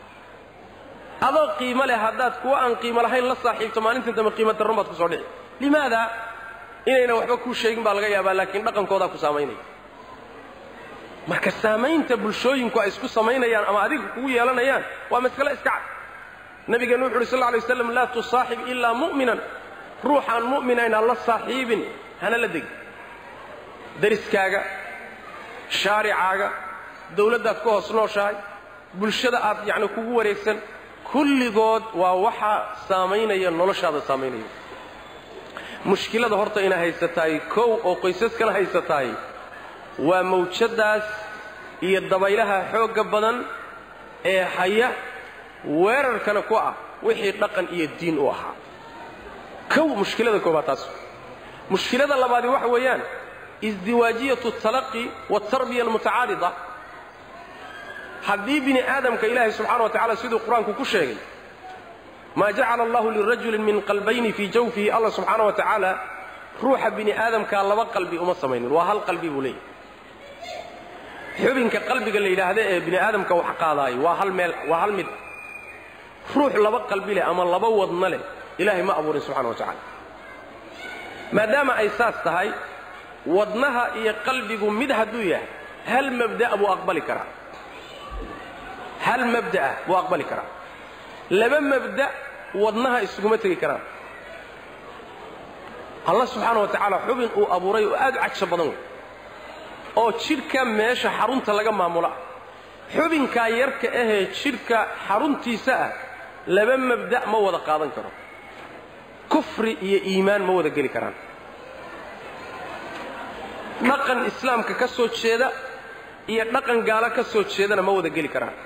adoo qiimo leh haddaad kuwo aan qiimo lahayn la saaxiibto maalinta dambe qiimo darron baad ku soo dhici limaada inaynan waxba kuu sheegin baa laga yaabaa laakiin dhaqankoodaa ku saamaynaya marka saamaynta bulshooyinku ay isku samaynayaan ama adiga kugu yeelanayaan waa masale iska cad nabigeennu wuxu uhi sal lla alay waslam laa tusaaxib ilaa mu'minan ruuxaan mu'minayna la saaxiibin hana la degin dariskaaga shaaricaaga dawladdaad ku hoos nooshahay bulshada aad yacni kugu wareegsan kulligood waa waxaa saamaynaya noloshaada saamaynaya mushkilada horta ina haysataay kow oo qoysaskana haysataay waa mawjaddaas iyo dabaylaha xoogga badan ee haya weerarkana ku ah wixii dhaqan iyo diin u ahaa kow mushkilada koobaad taas mushkilada labaadi waxa weeyaan isdiwaajiyatu talaqi waatarbiya almutacaarida haddii bini aadamka ilaahay subxana wa tacala siduu qur-aanku ku sheegay maa jacala allahu lirajulin min qalbayni fii jawfihi allah subxaana wa tacaala ruuxa bini aadamkaa laba qalbi uma samaynin waa hal qalbi buu leeyahy xubinka qalbiga la yidhaahda ee bini aadamka wax qaadaayo waa hal meel waa hal mid ruux laba qalbi leh ama laba wadna leh ilaahay ma abuurin subxana wa tacaala maadaama ay saas tahay wadnaha iyo qalbigu mid hadduu yahay hal mabda' buu aqbali karaa hal mabda'a buu aqbali karaa laba mabda' wadnaha isuguma tegi karaan allah subxaana wa tacaala xubin uu abuuray oo aad u cagsho badan wey oo jidhka meesha xarunta laga maamulo ah xubinkaa yarka ahee jidhka xaruntiisa ah laba mabda' ma wada qaadan karo kufri iyo iimaan ma wada geli karaan dhaqan islaamka ka soo jeeda iyo dhaqan gaalo ka soo jeedana ma wada geli karaan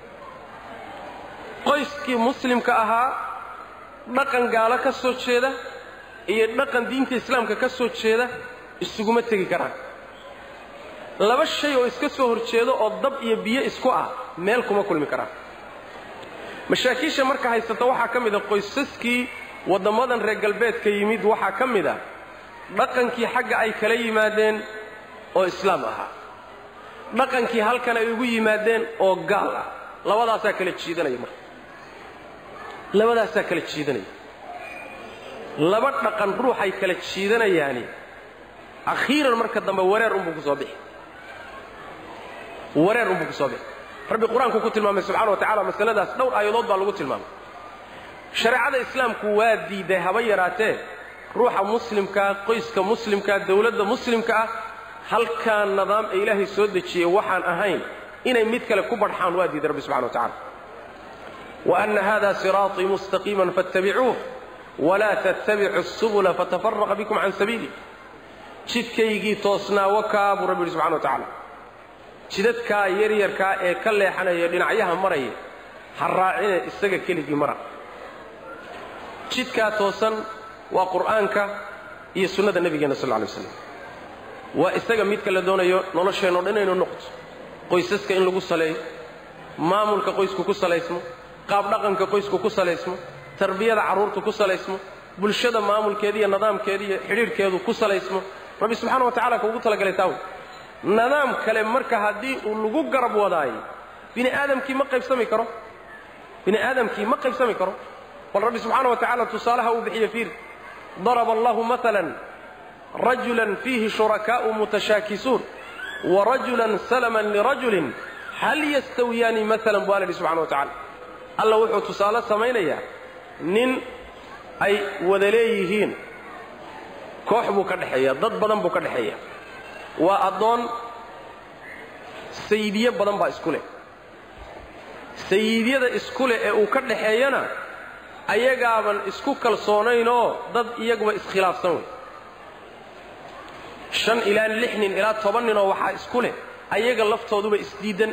qoyskii muslimka ahaa dhaqan gaalo ka soo jeeda iyo dhaqan diinta islaamka ka soo jeeda isuguma tegi karaan laba shay oo iska soo horjeedo oo dab iyo biyo isku ah meel kuma kulmi karaan mashaakiisha marka haysata waxaa ka mid a qoysaskii waddammadan reer galbeedka yimid waxaa ka mid a dhaqankii xagga ay kala yimaadeen oo islaam ahaa dhaqankii halkan ay ugu yimaadeen oo gaal ah labadaasaa kala jiidanaya marka labadaasaa kala jiidanaya laba dhaqan ruuxay kala jiidanayaani akhiiran marka dambe wareer unbuu ku soo bixi wareer unbuu ku soo bixi rabbi qur-aanku ku tilmaamay subxana wa tacala masaladaas dhowr aayadood baa lagu tilmaamay shareecada islaamku waa diiday haba yaraatee ruuxa muslimkaa qoyska muslimkaa dawladda muslimka ah halkaa nidaam ee ilaahay soo dejiyey waxaan ahayn inay mid kale ku badxaan waa diiday rabbi subxana wa tacala wa anna hada siraaطii mustaqiiman faاttabicuuh walaa tattabicu الsubula fatafaraqa bikum can sabiili jidkaygii toosnaa wakaa buu rabbi yidhi subxana wa tacaala jidadkaa yaryarkaa ee ka leexanaya dhinacyaha maraya ha raacine isaga keligii mara jidkaa toosan waa qur'aanka iyo sunnada nebigeenna sal lla alay waslam waa isaga midka la doonayo nolosheenno dhan inaynu noqoto qoysaska in lagu saleeyo maamulka qoysku ku salaysmo qaab dhaqanka qoysku ku salaysmo tarbiyada carruurtu ku salaysmo bulshada maamulkeeda iyo nidaamkeeda iyo xidhiidhkeedu ku salaysmo rabbi subxaana wa tacala kuugu talagalay taawy nidaam kale marka haddii uu lagu garab wadaayo bini aadamkii ma qaybsami karo bini aadamkii ma qaybsami karo bal rabbi subxaana wa tacala tusaalaha uu bixiye fiir daraba allahu maalan rajulan fiihi shurakaa'u mutashaakisuun wa rajulan salaman lirajulin hal yastawiyaani maalan bu alla yidhi subxana wa tacala alla wuxuu tusaale samaynayaa nin ay wada leeyihiin koox buu ka dhexeeya dad badan buu ka dhexeeya waa addoon sayidiye badan baa isku leh sayiidyada isku leh ee uu ka dhaxeeyana ayagaaban isku kalsoonaynoo dad iyaguba iskhilaafsan wey shan ilaa lix nin ilaa toban ninoo waxaa isku leh ayaga laftooduba isdiidan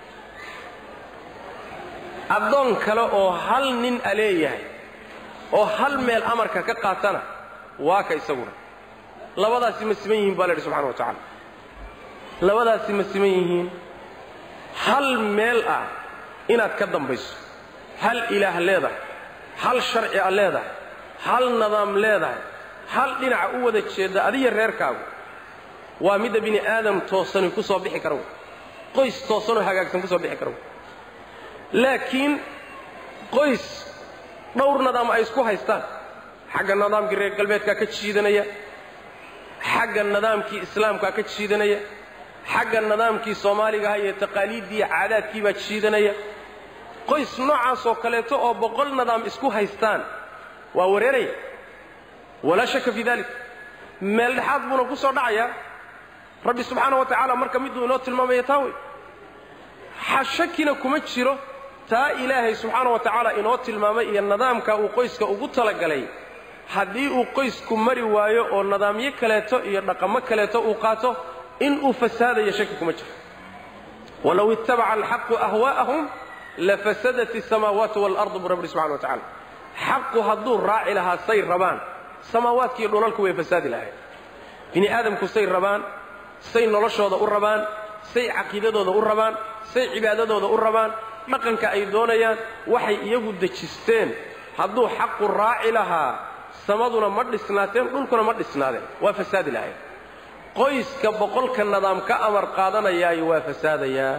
addoon kale oo hal nin a leeyahay oo hal meel amarka ka qaatana waa ka isaguna labadaasi ma siman yihiin baa la yidhi subxana wa tacaala labadaasi ma siman yihiin hal meel ah inaad ka dambayso hal ilaah leedahay hal sharci a leedahay hal nidaam leedahay hal dhinaca u wada jeedda adiya reerkaagu waa midda bini aadam toosani ku soo bixi kara wey qoys toosanoo hagaagsan ku soo bixi kara wey laakiin qoys dhowr nidaam ay isku haystaan xagga nidaamkii reer galbeedkaa ka jiidanaya xagga nidaamkii islaamkaa ka jiidanaya xagga nidaamkii soomaaligaha iyo taqaaliiddii caadaadkii baa jiidanaya qoys noocaasoo kaleeto oo boqol nidaam isku haystaan waa wareeraya walaa shaka fii dalik meel dhexaad buuna ku soo dhacayaa rabbi subxaana wa tacaala marka miduu inoo tilmaamaya taa wey shakina kuma jiro taa ilaahay subxaana wa tacaala inoo tilmaamay iyo nidaamka uu qoyska ugu talagalay haddii uu qoysku mari waayo oo nidaamyo kaleeto iyo dhaqamo kaleeto uu qaato inuu fasaadayo shaki kuma jiro walow ittabaca alxaqu ahwaa'ahum lafasadat asamaawaatu waalardu buu rabbi subxana wa tacala xaqu hadduu raaci lahaa say rabaan samaawaadkiiyo dhulalku way fasaadi lahayn bini aadamku say rabaan say noloshooda u rabaan say caqiidadooda u rabaan say cibaadadooda u rabaan dhaqanka ay doonayaan waxay iyagu dejisteen hadduu xaqu raaci lahaa samaduna ma dhisnaateen dhulkuna ma dhisnaadeen waa fasaadi lahayn qoyska boqolka nidaam ka amar qaadanayaayo waa fasaadayaa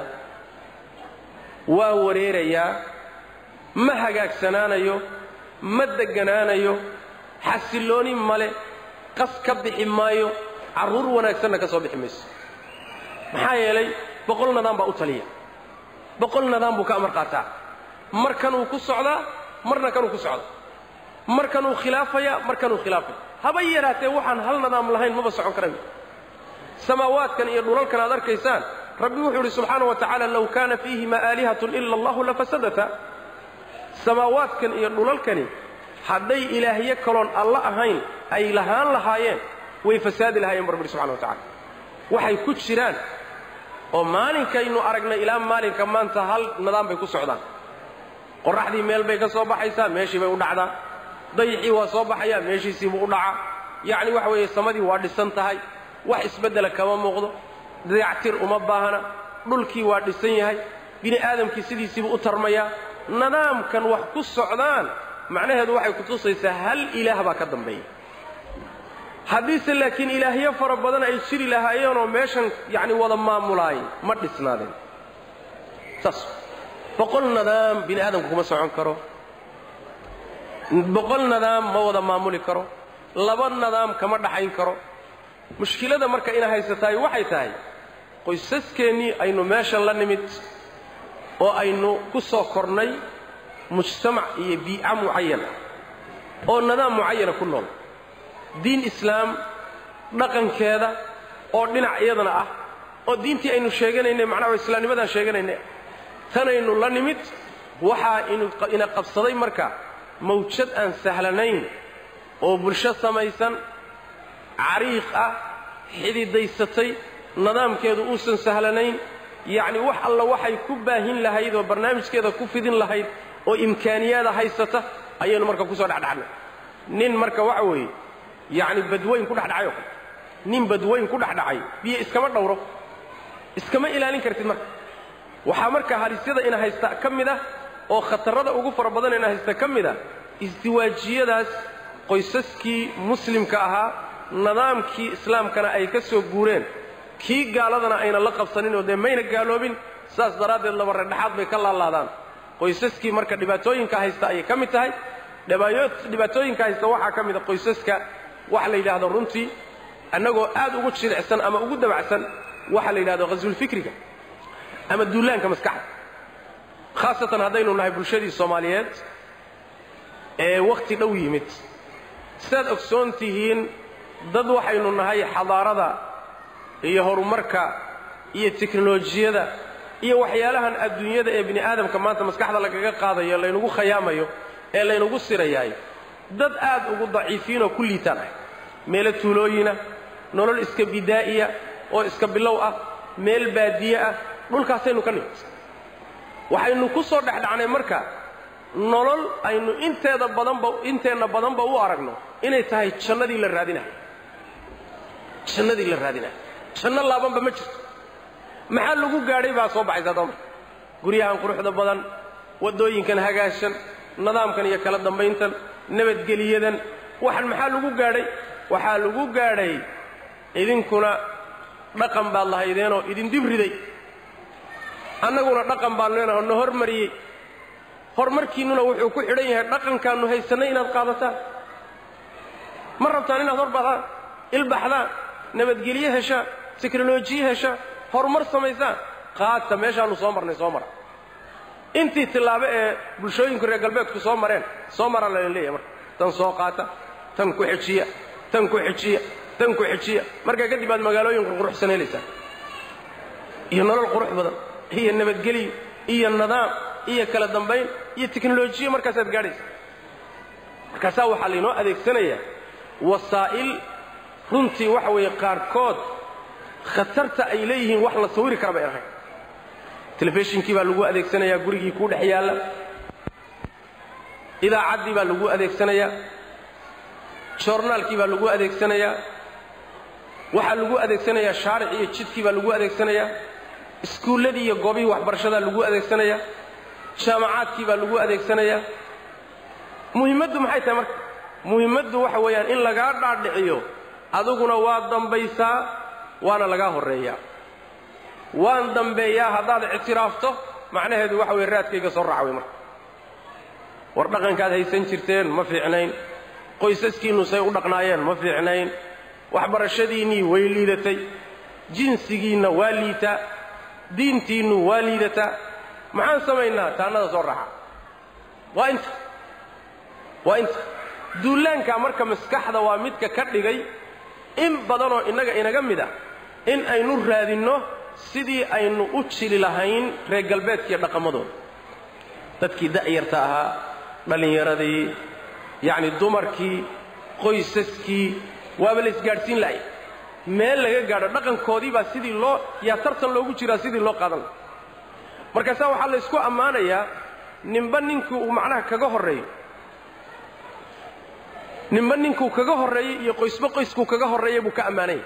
waa wareerayaa ma hagaagsanaanayo ma degganaanayo xasillooni male qas ka bixi maayo carruur wanaagsanna ka soo bixi mayso maxaa yeelay boqol nidaam baa u taliya boqol nidaam buu ka amar qaataa mar kanuu ku socdaa marna kanuu ku socda mar kanuu khilaafaya mar kanuu khilaafaya haba yaraatee waxaan hal nidaam lahayn maba socon karayn samaawaadkan iyo dhulalkan aad arkaysaan rabbi wuxuu idhi subxaana wa tacaala low kaana fiihima aalihatun ila allahu lafasadata samaawaadkan iyo dhulalkani hadday ilaahyo kaloon alla ahayn ay lahaan lahaayeen way fasaadi lahaayeen bu rabbi ihi subxana wa tacala waxay ku jiraan oo maalinkaynu aragnay ilaa maalinka maanta hal nidaam bay ku socdaan qorraxdii meel bay ka soo baxaysaa meeshii bay u dhacdaa dayixii waa soo baxayaa meeshiisiibuu u dhacaa yacni waxa weeye samadii waa dhisan tahay wax isbeddela kama muuqdo dayactir uma baahna dhulkii waa dhisan yahay bini aadamkii sidiisiibuu u tarmayaa nidaamkan wax ku socdaan macnaheedu waxay kutusaysaa hal ilaah baa ka dambeeya haddiise laakiin ilaahyo fara badan ay jiri lahaayeenoo meeshan yacni wada maamulaayay ma dhisnaadeen saas boqol nidaam bini aadamku kuma socon karo boqol nidaam ma wada maamuli karo laba nidaam kama dhaxayn karo mushkilada marka ina haysataay waxay tahay qoysaskeenii aynu meeshan la nimid oo aynu ku soo kornay mujtamac iyo biica mucayan ah oo nidaam mucayana ku nool diin islaam dhaqankeeda oo dhinac iyadana ah oo diintii aynu sheeganaynay macnaha islaamnimadaan sheeganaynay tanaynu la nimid waxaa ina qabsaday marka mawjad aan sahlanayn oo bulsho samaysan cariiq ah xididaysatay nidaamkeedu uusan sahlanayn yacni wax alla waxay ku baahin lahayd oo barnaamijkeeda ku fidin lahayd oo imkaaniyaada haysata ayaynu marka ku soo dhexdhacnay nin marka waxa weeye yacni badweyn ku dhexdhacay oo kale nin badweyn ku dhexdhacay biyo iskama dhowro iskama ilaalin kartid marka waxaa marka halisyada ina haysta ka mid ah oo khatarrada ugu fara badan ina haysta ka mid ah isdiwaajiyadaas qoysaskii muslimka ahaa nidaamkii islaamkana ay ka soo guureen kii gaaladana ayna la qabsanin oo dee mayna gaaloobin saas daraaddeed laba reerdhexaad bay ka laalaadaan qoysaskii marka dhibaatooyinka haysta ayay ka mid tahay dhibaatooyinka haysta waxaa ka mida qoysaska waxa la yidhaahdo runtii annagoo aad ugu jilicsan ama ugu dabacsan waxa la yidhahdo khaswulfikriga ama duulaanka maskaxda khaasatan haddaynu nahay bulshadii soomaaliyeed ee wakhti dhow yimid sidaad ogsoon tihiin dad waxaynu nahay xadaarada iyo horumarka iyo teknolojiyada iyo waxyaalahan adduunyada ee bini aadamka maanta maskaxda lagaga qaadayo laynagu khayaamayo ee laynagu sirayaay dad aad ugu daciifiinoo ku liitaan ah meelo tuulooyina nolol iska bidaa'iya oo iska bilow ah meel baadiye ah dhulkaasaynu ka nimid waxaynu ku soo dhexdhacnay marka nolol aynu inteeda badanba inteenna badanba u aragno inay tahay jannadii la raadinayo jannadii la raadinayo janno laabanba ma jirto maxaa lagu gaadhay baa soo baxaysa addoomar guryahan quruxda badan waddooyinkan hagaashan nidaamkan iyo kala dambayntan nabadgeliyadan waxan maxaa lagu gaadhay waxaa lagu gaadhay idinkuna dhaqan baad lahaydeenoo idin dib riday annaguna dhaqan baan leenaho na hormariyey horumarkiinnuna wuxuu ku xidhan yahay dhaqankaannu haysannay inaad qaadataan ma rabtaan inaad horbaxdaan ilbaxdaan nabadgelye heshaan teknolojiye heshaan horumar samaysaan qaata meeshaannu soo marnay soo mara intii tillaabo ee bulshooyinku reer galbeedku soo mareen soo maraa laydin leeyahay marka tan soo qaata tan ku xejiya tan ku xejiya tan ku xejiya markaa kadib aad magaalooyin qurquruxsan helaysaan iyo nolol qurux badan iyo nabadgelyo iyo nidaam iyo kala dambayn iyo teknolojiya markaasaad gaadhaysa markaasaa waxaa laynoo adeegsanayaa wasaa'il runtii waxa weeye qaarkood khatarta ay leeyihiin wax la sawiri kara bay ahayn telefishinkii baa lagu adeegsanayaa gurigii kuu dhex yaalla idaacaddii baa lagu adeegsanayaa joornaalkii baa lagu adeegsanayaa waxaa lagu adeegsanayaa shaaric iyo jidkii baa lagu adeegsanayaa iskuulladii iyo goobihii waxbarashadaa lagu adeegsanayaa jaamacaadkii baa lagu adeegsanayaa muhimmaddu maxay tahay marka muhimmaddu waxa weeyaan in lagaa dhaadhiciyo adiguna waa dambaysaa waana lagaa horreeyaa waan dambeeyaa haddaad ictiraafto macnaheedu waxa weye raadkayga soo raaca wey marka war dhaqankaad haysan jirteen ma fiicnayn qoysaskiinnu say u dhaqnaayeen ma fiicnayn waxbarashadiinnii way liidatay jinsigiinna waa liitaa diintiinnu waa liidataa maxaan samaynaa taannada soo raaca waa inta waa inta duulaankaa marka maskaxda waa midka ka dhigay in badanoo innaga inaga mid ah in aynu raadinno sidii aynu u jili lahayn reer galbeedkiiyo dhaqamadooda dadkii da'yarta ahaa dhallinyaradii yacni dumarkii qoysaskii waaba la isgaadhsiin la'ay meel laga gaadho dhaqankoodii baa sidii loo yaa tartan loogu jiraa sidii loo qaadan laha markaasaa waxaa la ysku ammaanayaa ninba ninkii uu macnaha kaga horreeyo ninba ninkuu kaga horreeyey iyo qoysba qoyskuu kaga horreeyay buu ka ammaanaya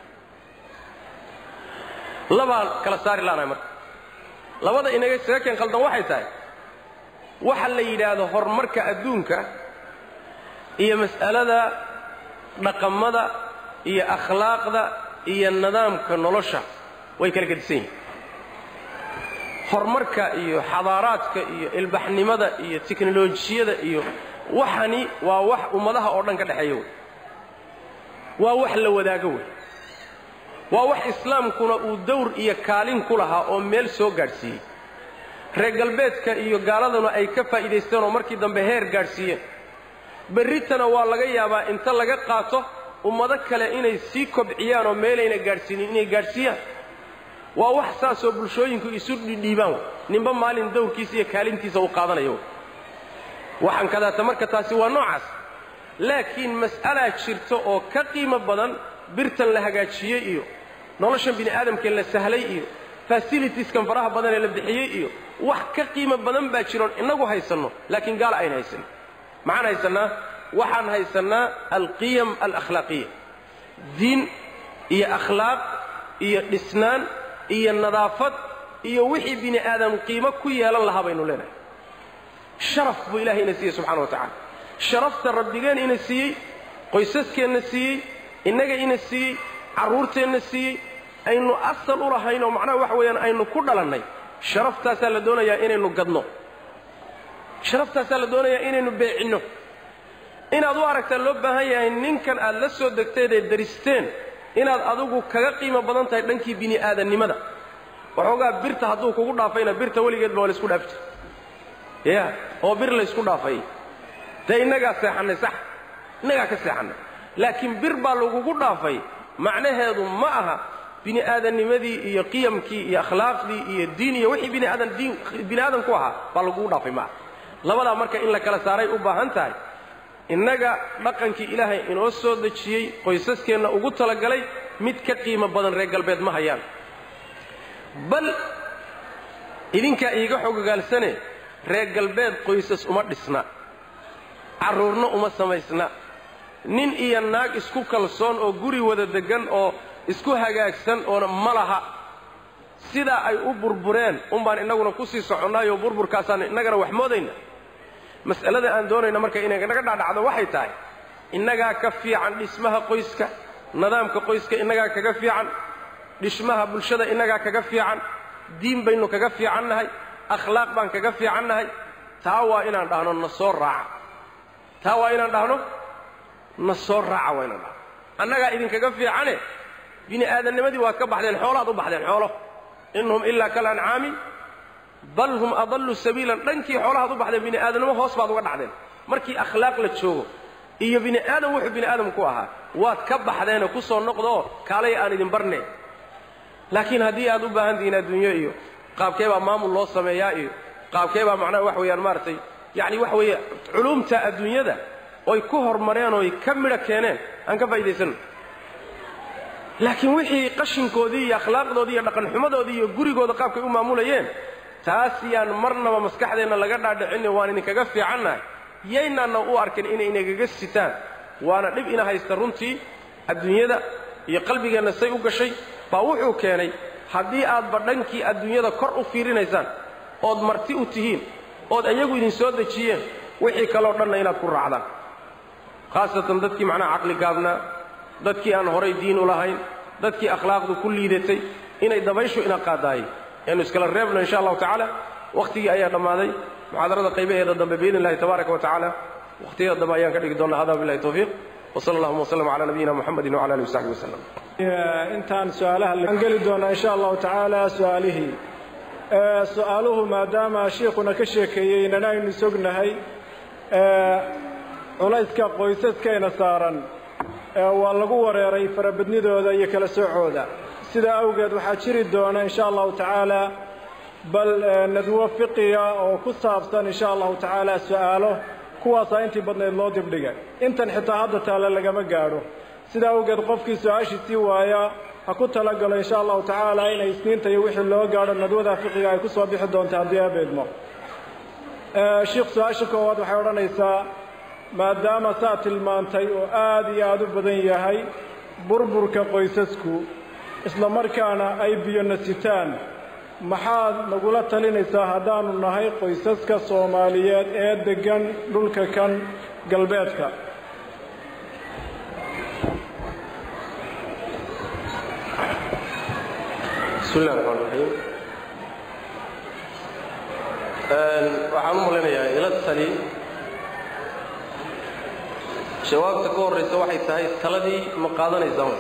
labaan kala saari laanahay marka labada inaga isaga keen qaldan waxay tahay waxa la yidhaahdo horumarka adduunka iyo mas'alada dhaqamada iyo akhlaaqda iyo nidaamka nolosha way kala gedisan yihin horumarka iyo xadaaraadka iyo ilbaxnimada iyo teknolojiyada iyo waxani waa wax ummadaha oo dhan ka dhexeeya wey waa wax la wadaago wey waa wax islaamkuna uu dawr iyo kaalin ku lahaa oo meel soo gaadhsiiyey reer galbeedka iyo gaaladuna ay ka faa'iidaysteen oo markii dambe heer gaadhsiiyeen berritana waa laga yaabaa inta laga qaato ummado kale inay sii kobciyaan oo meelayna gaadhsiinin inay gaadhsiiyaan waa wax saasoo bulshooyinku isu dhidhiibaan wey ninba maalin dawrkiisa iyo kaalintiisa uu qaadanayo wey waxaan kadaata marka taasi waa noocaas laakiin mas'alaa jirta oo ka qiimo badan birtan la hagaajiyey iyo noloshan bini aadamkee la sahlay iyo fasilitieskan faraha badan ee la bixiyey iyo wax ka qiimo badan baa jiroon innagu haysanno laakiin gaala ayna haysanin maxaan haysannaa waxaan haysannaa alqiyam alakhlaaqiya diin iyo akhlaaq iyo dhisnaan iyo nadaafad iyo wixii bini aadam qiimo ku yeelan lahaa baynu leenahay sharaf buu ilahay ina siiyey subxana wa tacala sharafta rabbigeen ina siiyey qoysaskeenna siiyey innaga ina siiyey carruurteenna siiyey aynu asal u lahayn oo macnaha waxa weeyaan aynu ku dhalannay sharaftaasaa la doonayaa inaynu gadno sharaftaasaa la doonayaa inaynu beecinno inaad u aragtaa loo baahan yahay ninkan aad la soo degteen ee daristeen inaad adigu kaga qiimo badan tahay dhankii bini aadannimada waxoogaa birta hadduu kugu dhaafayna birta weligeedba waa laisku dhaafi jira ya oo bir laysku dhaafay dee innagaa seexannay sax innagaa ka seexannay laakiin bir baa lagugu dhaafay macnaheedu ma aha bini aadamnimadii iyo qiyamkii iyo akhlaaqdii iyo diin iyo wixii bini aadan diin bini aadan ku ahaa baa lagugu dhaafay ma aha labadaa marka in la kala saaray u baahan tahay innaga dhaqankii ilaahay inoo soo dejiyey qoysaskeenna ugu talagalay mid ka qiimo badan reer galbeed ma hayaan bal idinkaa iiga xogogaalsane reer galbeed qoysas uma dhisna carruurna uma samaysna nin iyo naag isku kalsoon oo guri wada deggan oo isku hagaagsan oona ma laha sidaa ay u burbureen unbaan innaguna ku sii soconnaayoo burburkaasaan innagana wax moodayna mas'alada aan doonayna marka inay naga dhacdhacdo waxay tahay innagaa ka fiican dhismaha qoyska nidaamka qoyska innagaa kaga fiican dhismaha bulshada innagaa kaga fiican diin baynu kaga fiicannahay akhlaaq baan kaga fiicannahay taa waa inaan dhahno na soo raaca taa waa inaan dhahno na soo raaca waa inaan dhahno annagaa idinkaga fiicane bini aadamnimadii waad ka baxdeen xoolaad u baxdeen xoolo in hum ilaa kal ancaami bal hum adallu sabiilan dhankii xoolahaad u baxdeen bini aadamnimo hoos baad uga dhacdeen markii akhlaaq la joogo iyo bini aadam wuxuu bini aadam ku ahaa waad ka baxdeenoo ku soo noqdoo kaalay aan idin barne laakiin haddii aad u baahan tihiin adduunyo iyo qaabkee baa maamul loo sameeyaa iyo qaabkee baa macnaha wax weeyaan maaragtay yacni waxa weeye culuumta adduunyada oy ku hormareen oy ka midho keeneen aan ka faa'iidaysanno laakiin wixii qashinkoodii iyo akhlaaqdoodii iyo dhaqanxumadoodii iyo gurigooda qaabkay u maamulayeen taas yaan marnaba maskaxdeenna laga dhaadhicinne waan idinkaga fiicannahay yaynaanna u arkin inay inagaga sitaan waana dhib ina haysta runtii adduunyada iyo qalbigeenna say u gashay baa wuxuu keenay haddii aadba dhankii adduunyada kor u fiirinaysaan ood marti u tihiin ood iyagu idin soo dejiyeen wixii kaloo dhanna inaad ku raacdaan khaasatan dadkii macnaha caqli gaabnaa dadkii aan horay diin u lahayn dadkii akhlaaqdu ku liidatay inay dabayshu ina qaadaayay eanu iskala reebno insha allahu tacaala wakhtigii ayaa dhammaaday muxaadarada qaybaheeda dambe biidn illahi tabaaraka wa tacaala wakhtiyada dambe ayaan ka dhigi doonnaa hada billahi tawfiiq wsala allahuma wslm cala nabiyina muxamedi wcala alihi wasaxbi waslem intaan su-aalaha aan geli doonaa insha allahu tacaala su-aalihii su-aaluhu maadaama shiikhuna ka sheekeeyey nana aynu sognahay culayska qoysaskayna saaran waa lagu wareeray farabadnidooda iyo kala soocooda sidaa awgeed waxaa jiri doona insha allahu tacaala bal nadwo fiqiya oo ku saabsan insha allahu tacaala su-aalo kuwaasaa intii badnayd loo dibdhigay intan xitaa hadda taale lagama gaadho sidaa awgeed qofkii su-aashii sii waaya ha ku talagalo insha allahu tacaala inay isniinta iyo wixii loo gaadho nadwada fiqiga ay ku soo bixi doonta haddii abeedmo shiikh su-aasha koowaad waxay odhanaysaa maadaama saa tilmaantay oo aad iyo aad u badan yahay burburka qoysasku isla markaana ay biyo nasitaan maxaad nagula talinaysaa haddaannu nahay qoysaska soomaaliyeed ee deggan dhulka kan galbeedka bismi illahi raxmaan raxiim waxaan u malaynayaa ila tali jawaabta ka horraysa waxay tahay taladii ma qaadanaysaan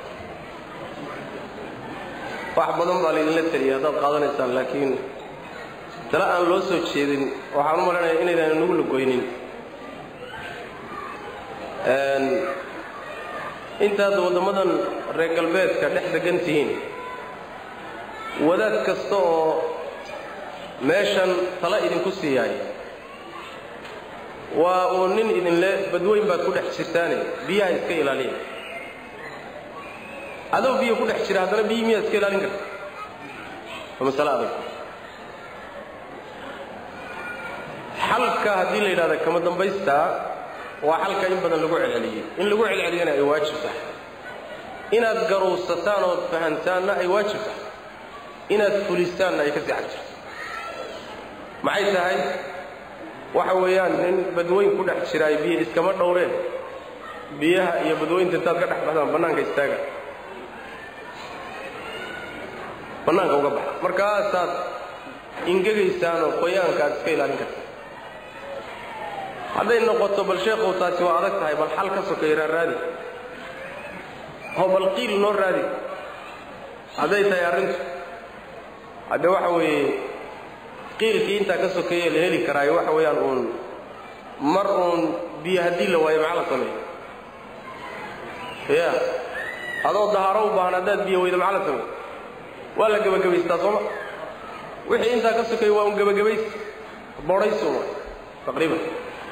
wax badan baa laydinla teliyay haddaad qaadanaysaan laakiin tale aan loo soo jeedin waxaan u malaynayaa inaydaan inagu lagoynin intaad waddammadan reer galbeedka dhex degan tihiin wadaad kasta oo meeshan tala idinku siiyaay waa uu nin idinle badweyn baad ku dhex jirtaane biyaha iska ilaaliya adoo biyo ku dhex jira haddana biyi miyaad iska ilaalin karta waa masale adag xalka haddii la yidhahda kama dambaystaa waa xalka in badan lagu celceliyey in lagu celceliyana ay waajib tahay inaad garuusataan ood fahantaanna ay waajib tahay inaad fulistaanna ay ka sii xag jirto maxay tahay waxa weeyaan nin badweyn ku dhex jira ay biyo iskama dhowreen biyaha iyo badweynta intaad ka dhex baxdaan bannaanka istaaga bannaanka uga baxa markaasaad ingegaysaan oo qoyaanka aad iska ilaalin karta hadday noqoto bal sheekhow taasi waa adag tahay bal xal ka sokeeraa raadi oo bal qiil noo raadi hadday tahay arrintu hadde waxa weeye qiilkii intaa ka sokeeye la heli karaayo waxa weeyaan uun mar uun biyo haddii la waayo maxaa la sameeya ya adoo dahaaro u baahan haddaad biyo weydo maxaa la sameeya waa la gebagabaystaa sooma wixii intaa ka sokeeye waa un gebagabays bodhaysu taqriiban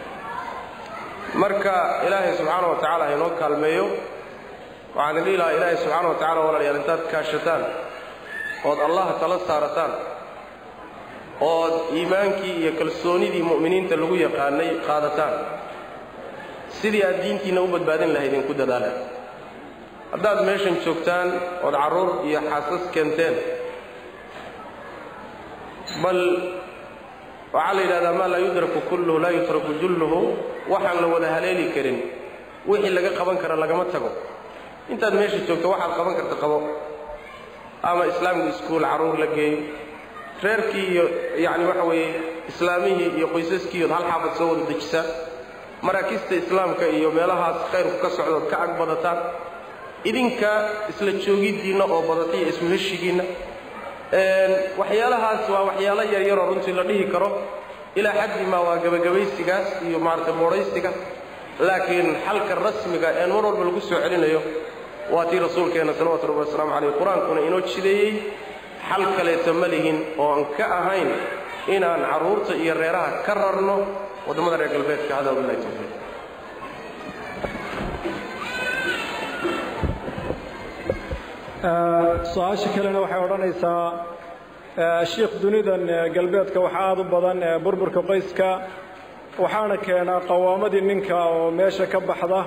marka ilaahay subxaana wa tacaala ha inoo kaalmeeyo waxaan dhihi lahaa ilaahay subxaana wa tacala walaalayaal intaad kaashataan ood allah tala saarataan ood iimaankii iyo kalsoonidii mu'miniinta lagu yaqaanay qaadataan sidii aad diintiinna u badbaadin lahaydin ku dadaala haddaad meeshan joogtaan ood carruur iyo xaasas keenteen bal waxaa la yidhahdaa maa laa yudraku kulluhu laa yutraku julluhu waxaan la wada haleeli karin wixii laga qaban kara lagama tago intaad meesha joogto waxaad qaban karta qabo ama islaamku iskuul carruur la geeyo reerkii iyo yacni waxa weeye islaamihii iyo qoysaskiiyood hal xaafad soo wada dejisaan maraakiista islaamka iyo meelahaas khayrku ka socdood ka ag badataan idinka isla joogiddiinna oo badatay iyo isku heshigiinna waxyaalahaas waa waxyaalo yaryaroo runtii la dhihi karo ilaa xaddi maa waa gebagabaysigaas iyo maaragtay boodhaysiga laakiin xalka rasmiga een mar walba lagu soo celinayo waa tii rasuulkeenna salawatu rabbi wasalaamu calayh qur-aankuna inoo jideeyey xal kaleeto ma lihin oo aan ka ahayn inaan carruurta iyo reeraha ka rarno waddamada reer galbeedka hada wabillahi tawfiiq su-aasha kalena waxay odhanaysaa shiikh dunidan galbeedka waxaa aad u badan burburka qoyska waxaana keenaa qawaamadii ninka oo meesha ka baxda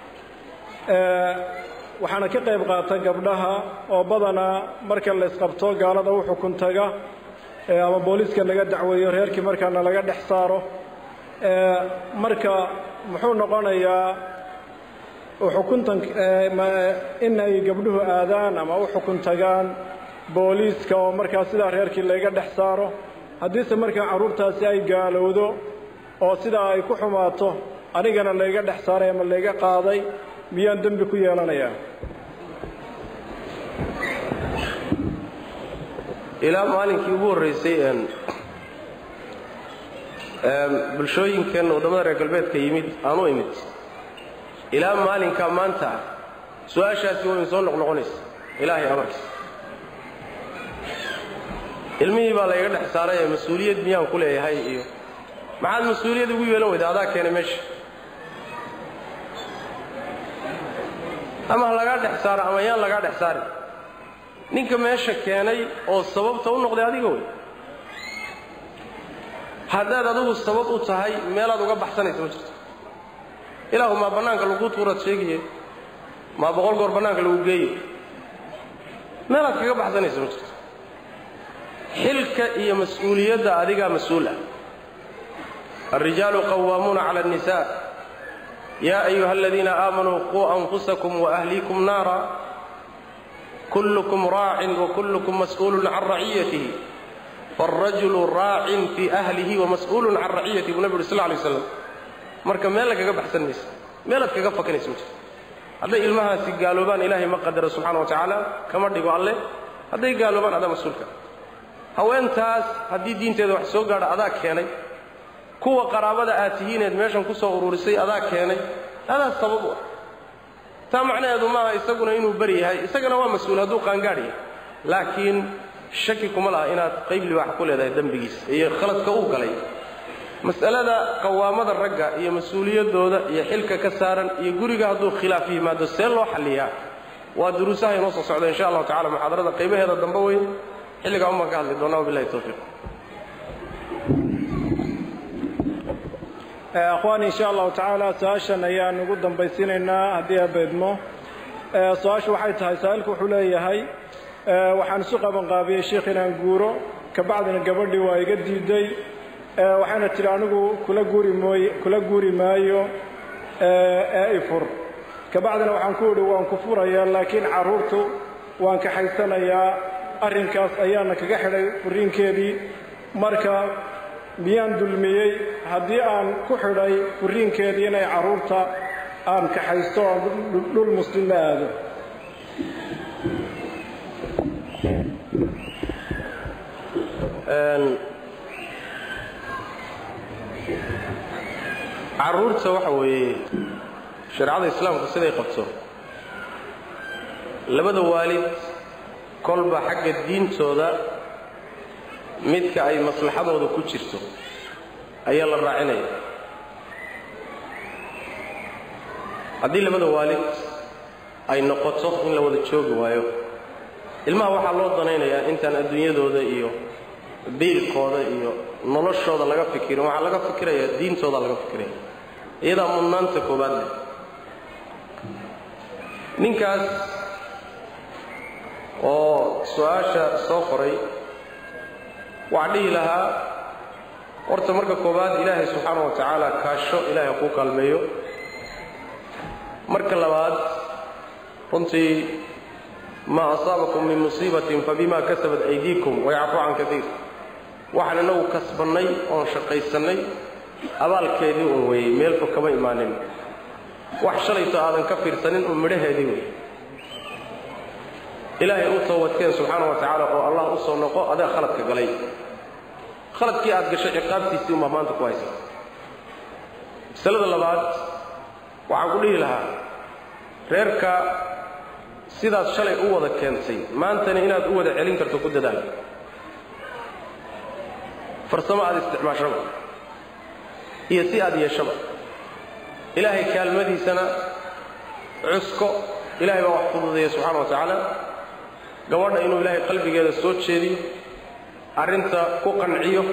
waxaana ka qayb qaata gabdhaha oo badanaa marka la isqabto gaalada u xukun taga ama booliiska laga dacweeyo reerkii markaana laga dhex saaro marka muxuu noqonayaa uxukuntan in ay gabdhuhu aadaan ama u xukun tagaan booliiska oo markaa sidaa reerkii layga dhex saaro haddiise markaa carruurtaasi ay gaalowdo oo sidaa ay ku xumaato anigana layga dhex saaray ama layga qaaday miyaan dembi ku yeelanayaa ilaa maalinkii ugu horraysay bulshooyinkeenna waddamada reer galbeedka yimid aan u imid ilaa maalinkaa maanta ah su-aashaasi waa in soo noqnoqonaysa ilaahay amarkiisa ilmihii baa layga dhex saaray ee mas-uuliyad miyaan ku leeyahay iyo maxaad mas-uuliyad ugu yeelan weyda adaa keenay meesha ama ha lagaa dhex saaro ama yaan lagaa dhex saarin ninka meesha keenay oo sababta u noqday adiga wey haddaad adigu sabab u tahay meelaad uga baxsanaysa ma jirto ilaahu maa bannaanka lagu tuuraad sheegaye maa boqol goor bannaanka lagu geeyo meelaad kaga baxsanaysa ma jirto xilka iyo mas-uuliyadda adigaa mas-uul ah alrijaalu qawaamuuna cala annisaa yaa ayuha aladiina aamanuu quu anfusakum waahliikum naara kullukum raacin wakullukum mas'uulun can raciyatihi faarajulu raacin fii ahlihi wamas'uulun can raciyatihi buu nabi uri sal lla alay waslam marka meel lagaga baxsan maysa meelaad kaga fakanaysa ma jirto hadday ilmahaasi gaaloobaan ilaahay ma qadaro subxana wa tacaala kama dhigo alleh hadday gaaloobaan adaa mas-uulka haweentaas haddii diinteeda wax soo gaadha adaa keenay kuwa qaraabada aad tihiineed meeshan ku soo ururisay adaa keenay adaa sabab u ah taa macnaheedu maaha isaguna inuu beri yahay isagana waa mas-uul hadduu qaangaadh yahay laakiin shaki kuma laha inaad qayb libaax ku leedahay dembigiisa iyo khaladka uu galay mas'alada qawaamada ragga iyo mas-uuliyaddooda iyo xilka ka saaran iyo guriga hadduu khilaaf yimaado see loo xalliyaa waa duruusaha inoo soo socda insha allahu tacala muxaadarada qaybaheeda dambe weyn xilligaa umaan ka hadli doonaa wabillahi tawfiiq akhwaan insha allahu tacaala su-aashan ayaan ugu dambaysiinaynaa haddii abeedmo su-aashu waxay tahay saa'ilku wuxuu leeyahay waxaan isu qabanqaabiyey sheikh inaan guuro kabacdina gabadhii waa iga diiday waxayna tidhi anigu kula guuri mooy kula guuri maayo ee ifur kabacdina waxaan ku idhi waan ku furayaa laakiin carruurtu waan kaxaysanayaa arrinkaas ayaana kaga xidhay furiinkeedii marka miyaan dulmiyey haddii aan ku xidhay furiinkeedii inay carruurta aan kaxaysto oo dhul muslim la aado carruurta waxa weeye shareecada islaamku siday qabto labada waalid kolba xagga diintooda midka ay maslaxadooda ku jirto ayaa la raacinaya haddii labada waalid ay noqoto in la wada joogi waayo ilmaha waxaa loo danaynayaa intaan adduunyadooda iyo biilkooda iyo noloshooda laga fikirin waxaa laga fikirayaa diintooda laga fikiraya iyadaa mudnaanta koobaad leh ninkaas oo su-aasha soo qoray waxaa dhihi lahaa horta marka koobaad ilaahay subxaana wa tacaala kaasho ilaahay kuu kaalmeeyo marka labaad runtii maa asaabakum min musiibatin fabima kasabat aydiikum wayacfu can kaiir waxaan inagu kasbannay oon shaqaysannay abaalkeedii un weeyey meel fog kama imaanin wax shalayto aadan ka fiirsanin un midhaheedii wey ilaahay u toobadkeen subxaana wa tacaala oo allah u soo noqo adaa khaladka galay khaladkii aad gashay ciqaabtiisii unbaa maanta ku haysa masalada labaad waxaan ku dhihi lahaa reerka sidaad shalay u wada keentay maantana inaad u wada celin karto ku dadaal farsamo aad isticmaashaba iyo si aad yeeshaba ilaahay kaalmadiisana cusko ilahay baa wax fududeeya subxana wa tacaala gabadha inuu ilaahay qalbigeeda soo jeediyo arrinta ku qanciyo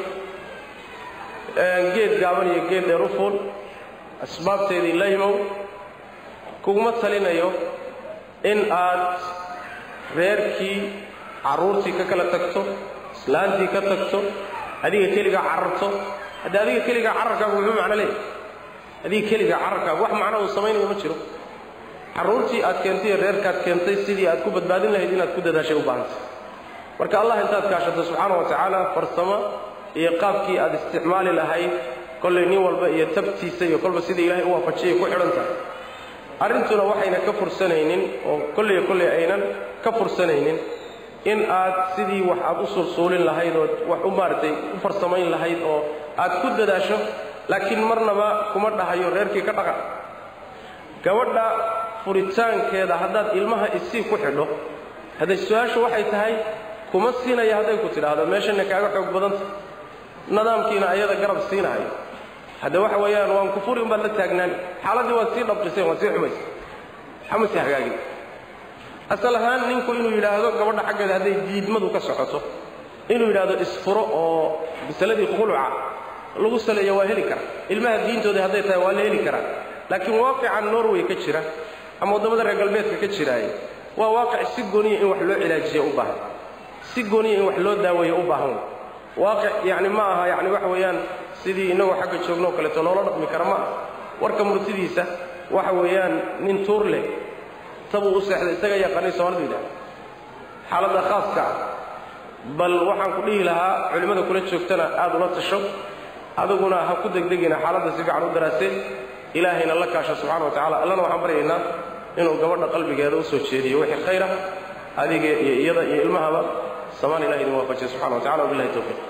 geed gaaban iyo geed dheer u fuul asbaabteedii la yimow kuguma talinayo in aad reerkii carruurtii ka kala tagto islaantii ka tagto adiga keligaa cararto haddii adiga keligaa cararkaagu muxuu macno leeyahy adiga keligaa cararkaagu wax macno uu samaynayo ma jiro carruurtii aad keentay reerkaad keentay sidii aad ku badbaadin lahayd inaad ku dadaashay u baahantay marka allah intaad kaashato subxaana wa tacaala farsamo iyo qaabkii aad isticmaali lahayd kollay nin walba iyo tabtiisa iyo kolba sidii ilaahay u waafajiyay ku xidhan tahay arrintuna waxayna ka fursanaynin oo kolley kolley aynan ka fursanaynin in aad sidii wax aad u sulsuulin lahayd oo wax u maaragtay u farsamayn lahayd oo aad ku dadaasho laakiin marnaba kuma dhahayo reerkii ka dhaqan gabadha furitaankeeda haddaad ilmaha isii ku xidho hadday su-aashu waxay tahay kuma siinaya hadday ku tidhaahdo meeshana kaaga xoog badanta nidaamkiina ayada garab siinahayo hadde waxa weeyaan waan kufuri umbaad la taagnaan xaaladdii waad sii dhabqiseen waad sii xumaysay waxama sii hagaagin asal ahaan ninku inuu yidhaahdo gabadha xaggeeda hadday diidmadu ka socoto inuu yidhaahdo isfuro oo masaladii khuluca lagu saleeyo waa heli kara ilmaha diintooda hadday tahay waa la heli karaa laakiin waaqica norway ka jira ama waddamada reer galbeedka ka jiraaye waa waaqic si gooniya in wax loo cilaajiya u baahan si gooniya in wax loo daaweeyo u baahan waaqic yacni ma aha yacni waxa weeyaan sidii innagoo xagga joognoo kaleeto loola dhaqmi kara ma aha warka murtidiisa waxa weeyaan nin tuur leh tabuu u seexday isaga yaqaanay soomaalida yidhaha xaaladda khaaska ah bal waxaan ku dhihi lahaa culimmada kula joogtana aad ula tasho adiguna ha ku degdegina xaaladda si fiican u daraasee ilaahayna la kaasha subxana wa tacala allana waxaan baryaynaa inuu gabadha qalbigeeda u soo jeediyo wixii khayra adiga iyo iyada iyo ilmahaba samaan ilahi idin waafajiya subxana wa tacala wabillahi towfiiq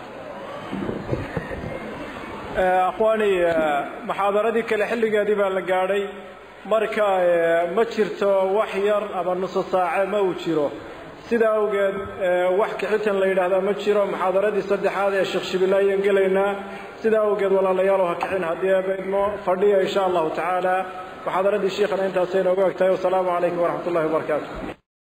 akhwaani muxaadaradii kale xilligeedii baa la gaadhay marka ma jirto wax yar ama nuso saace ma uu jiro sidaa awgeed wax kixitan la yidhaahdaa ma jiro muxaadaradii saddexaad ee sheekh shibillah ayaan gelaynaa sidaa awgeed walaalayaalow ha kixin haddii eebaydmo fadhiya insha allahu tacaala muxaadaradii shiikhana intaasay inoogu eg tahay wasalaamu calaykum waraxmat ullahi wabarakaatu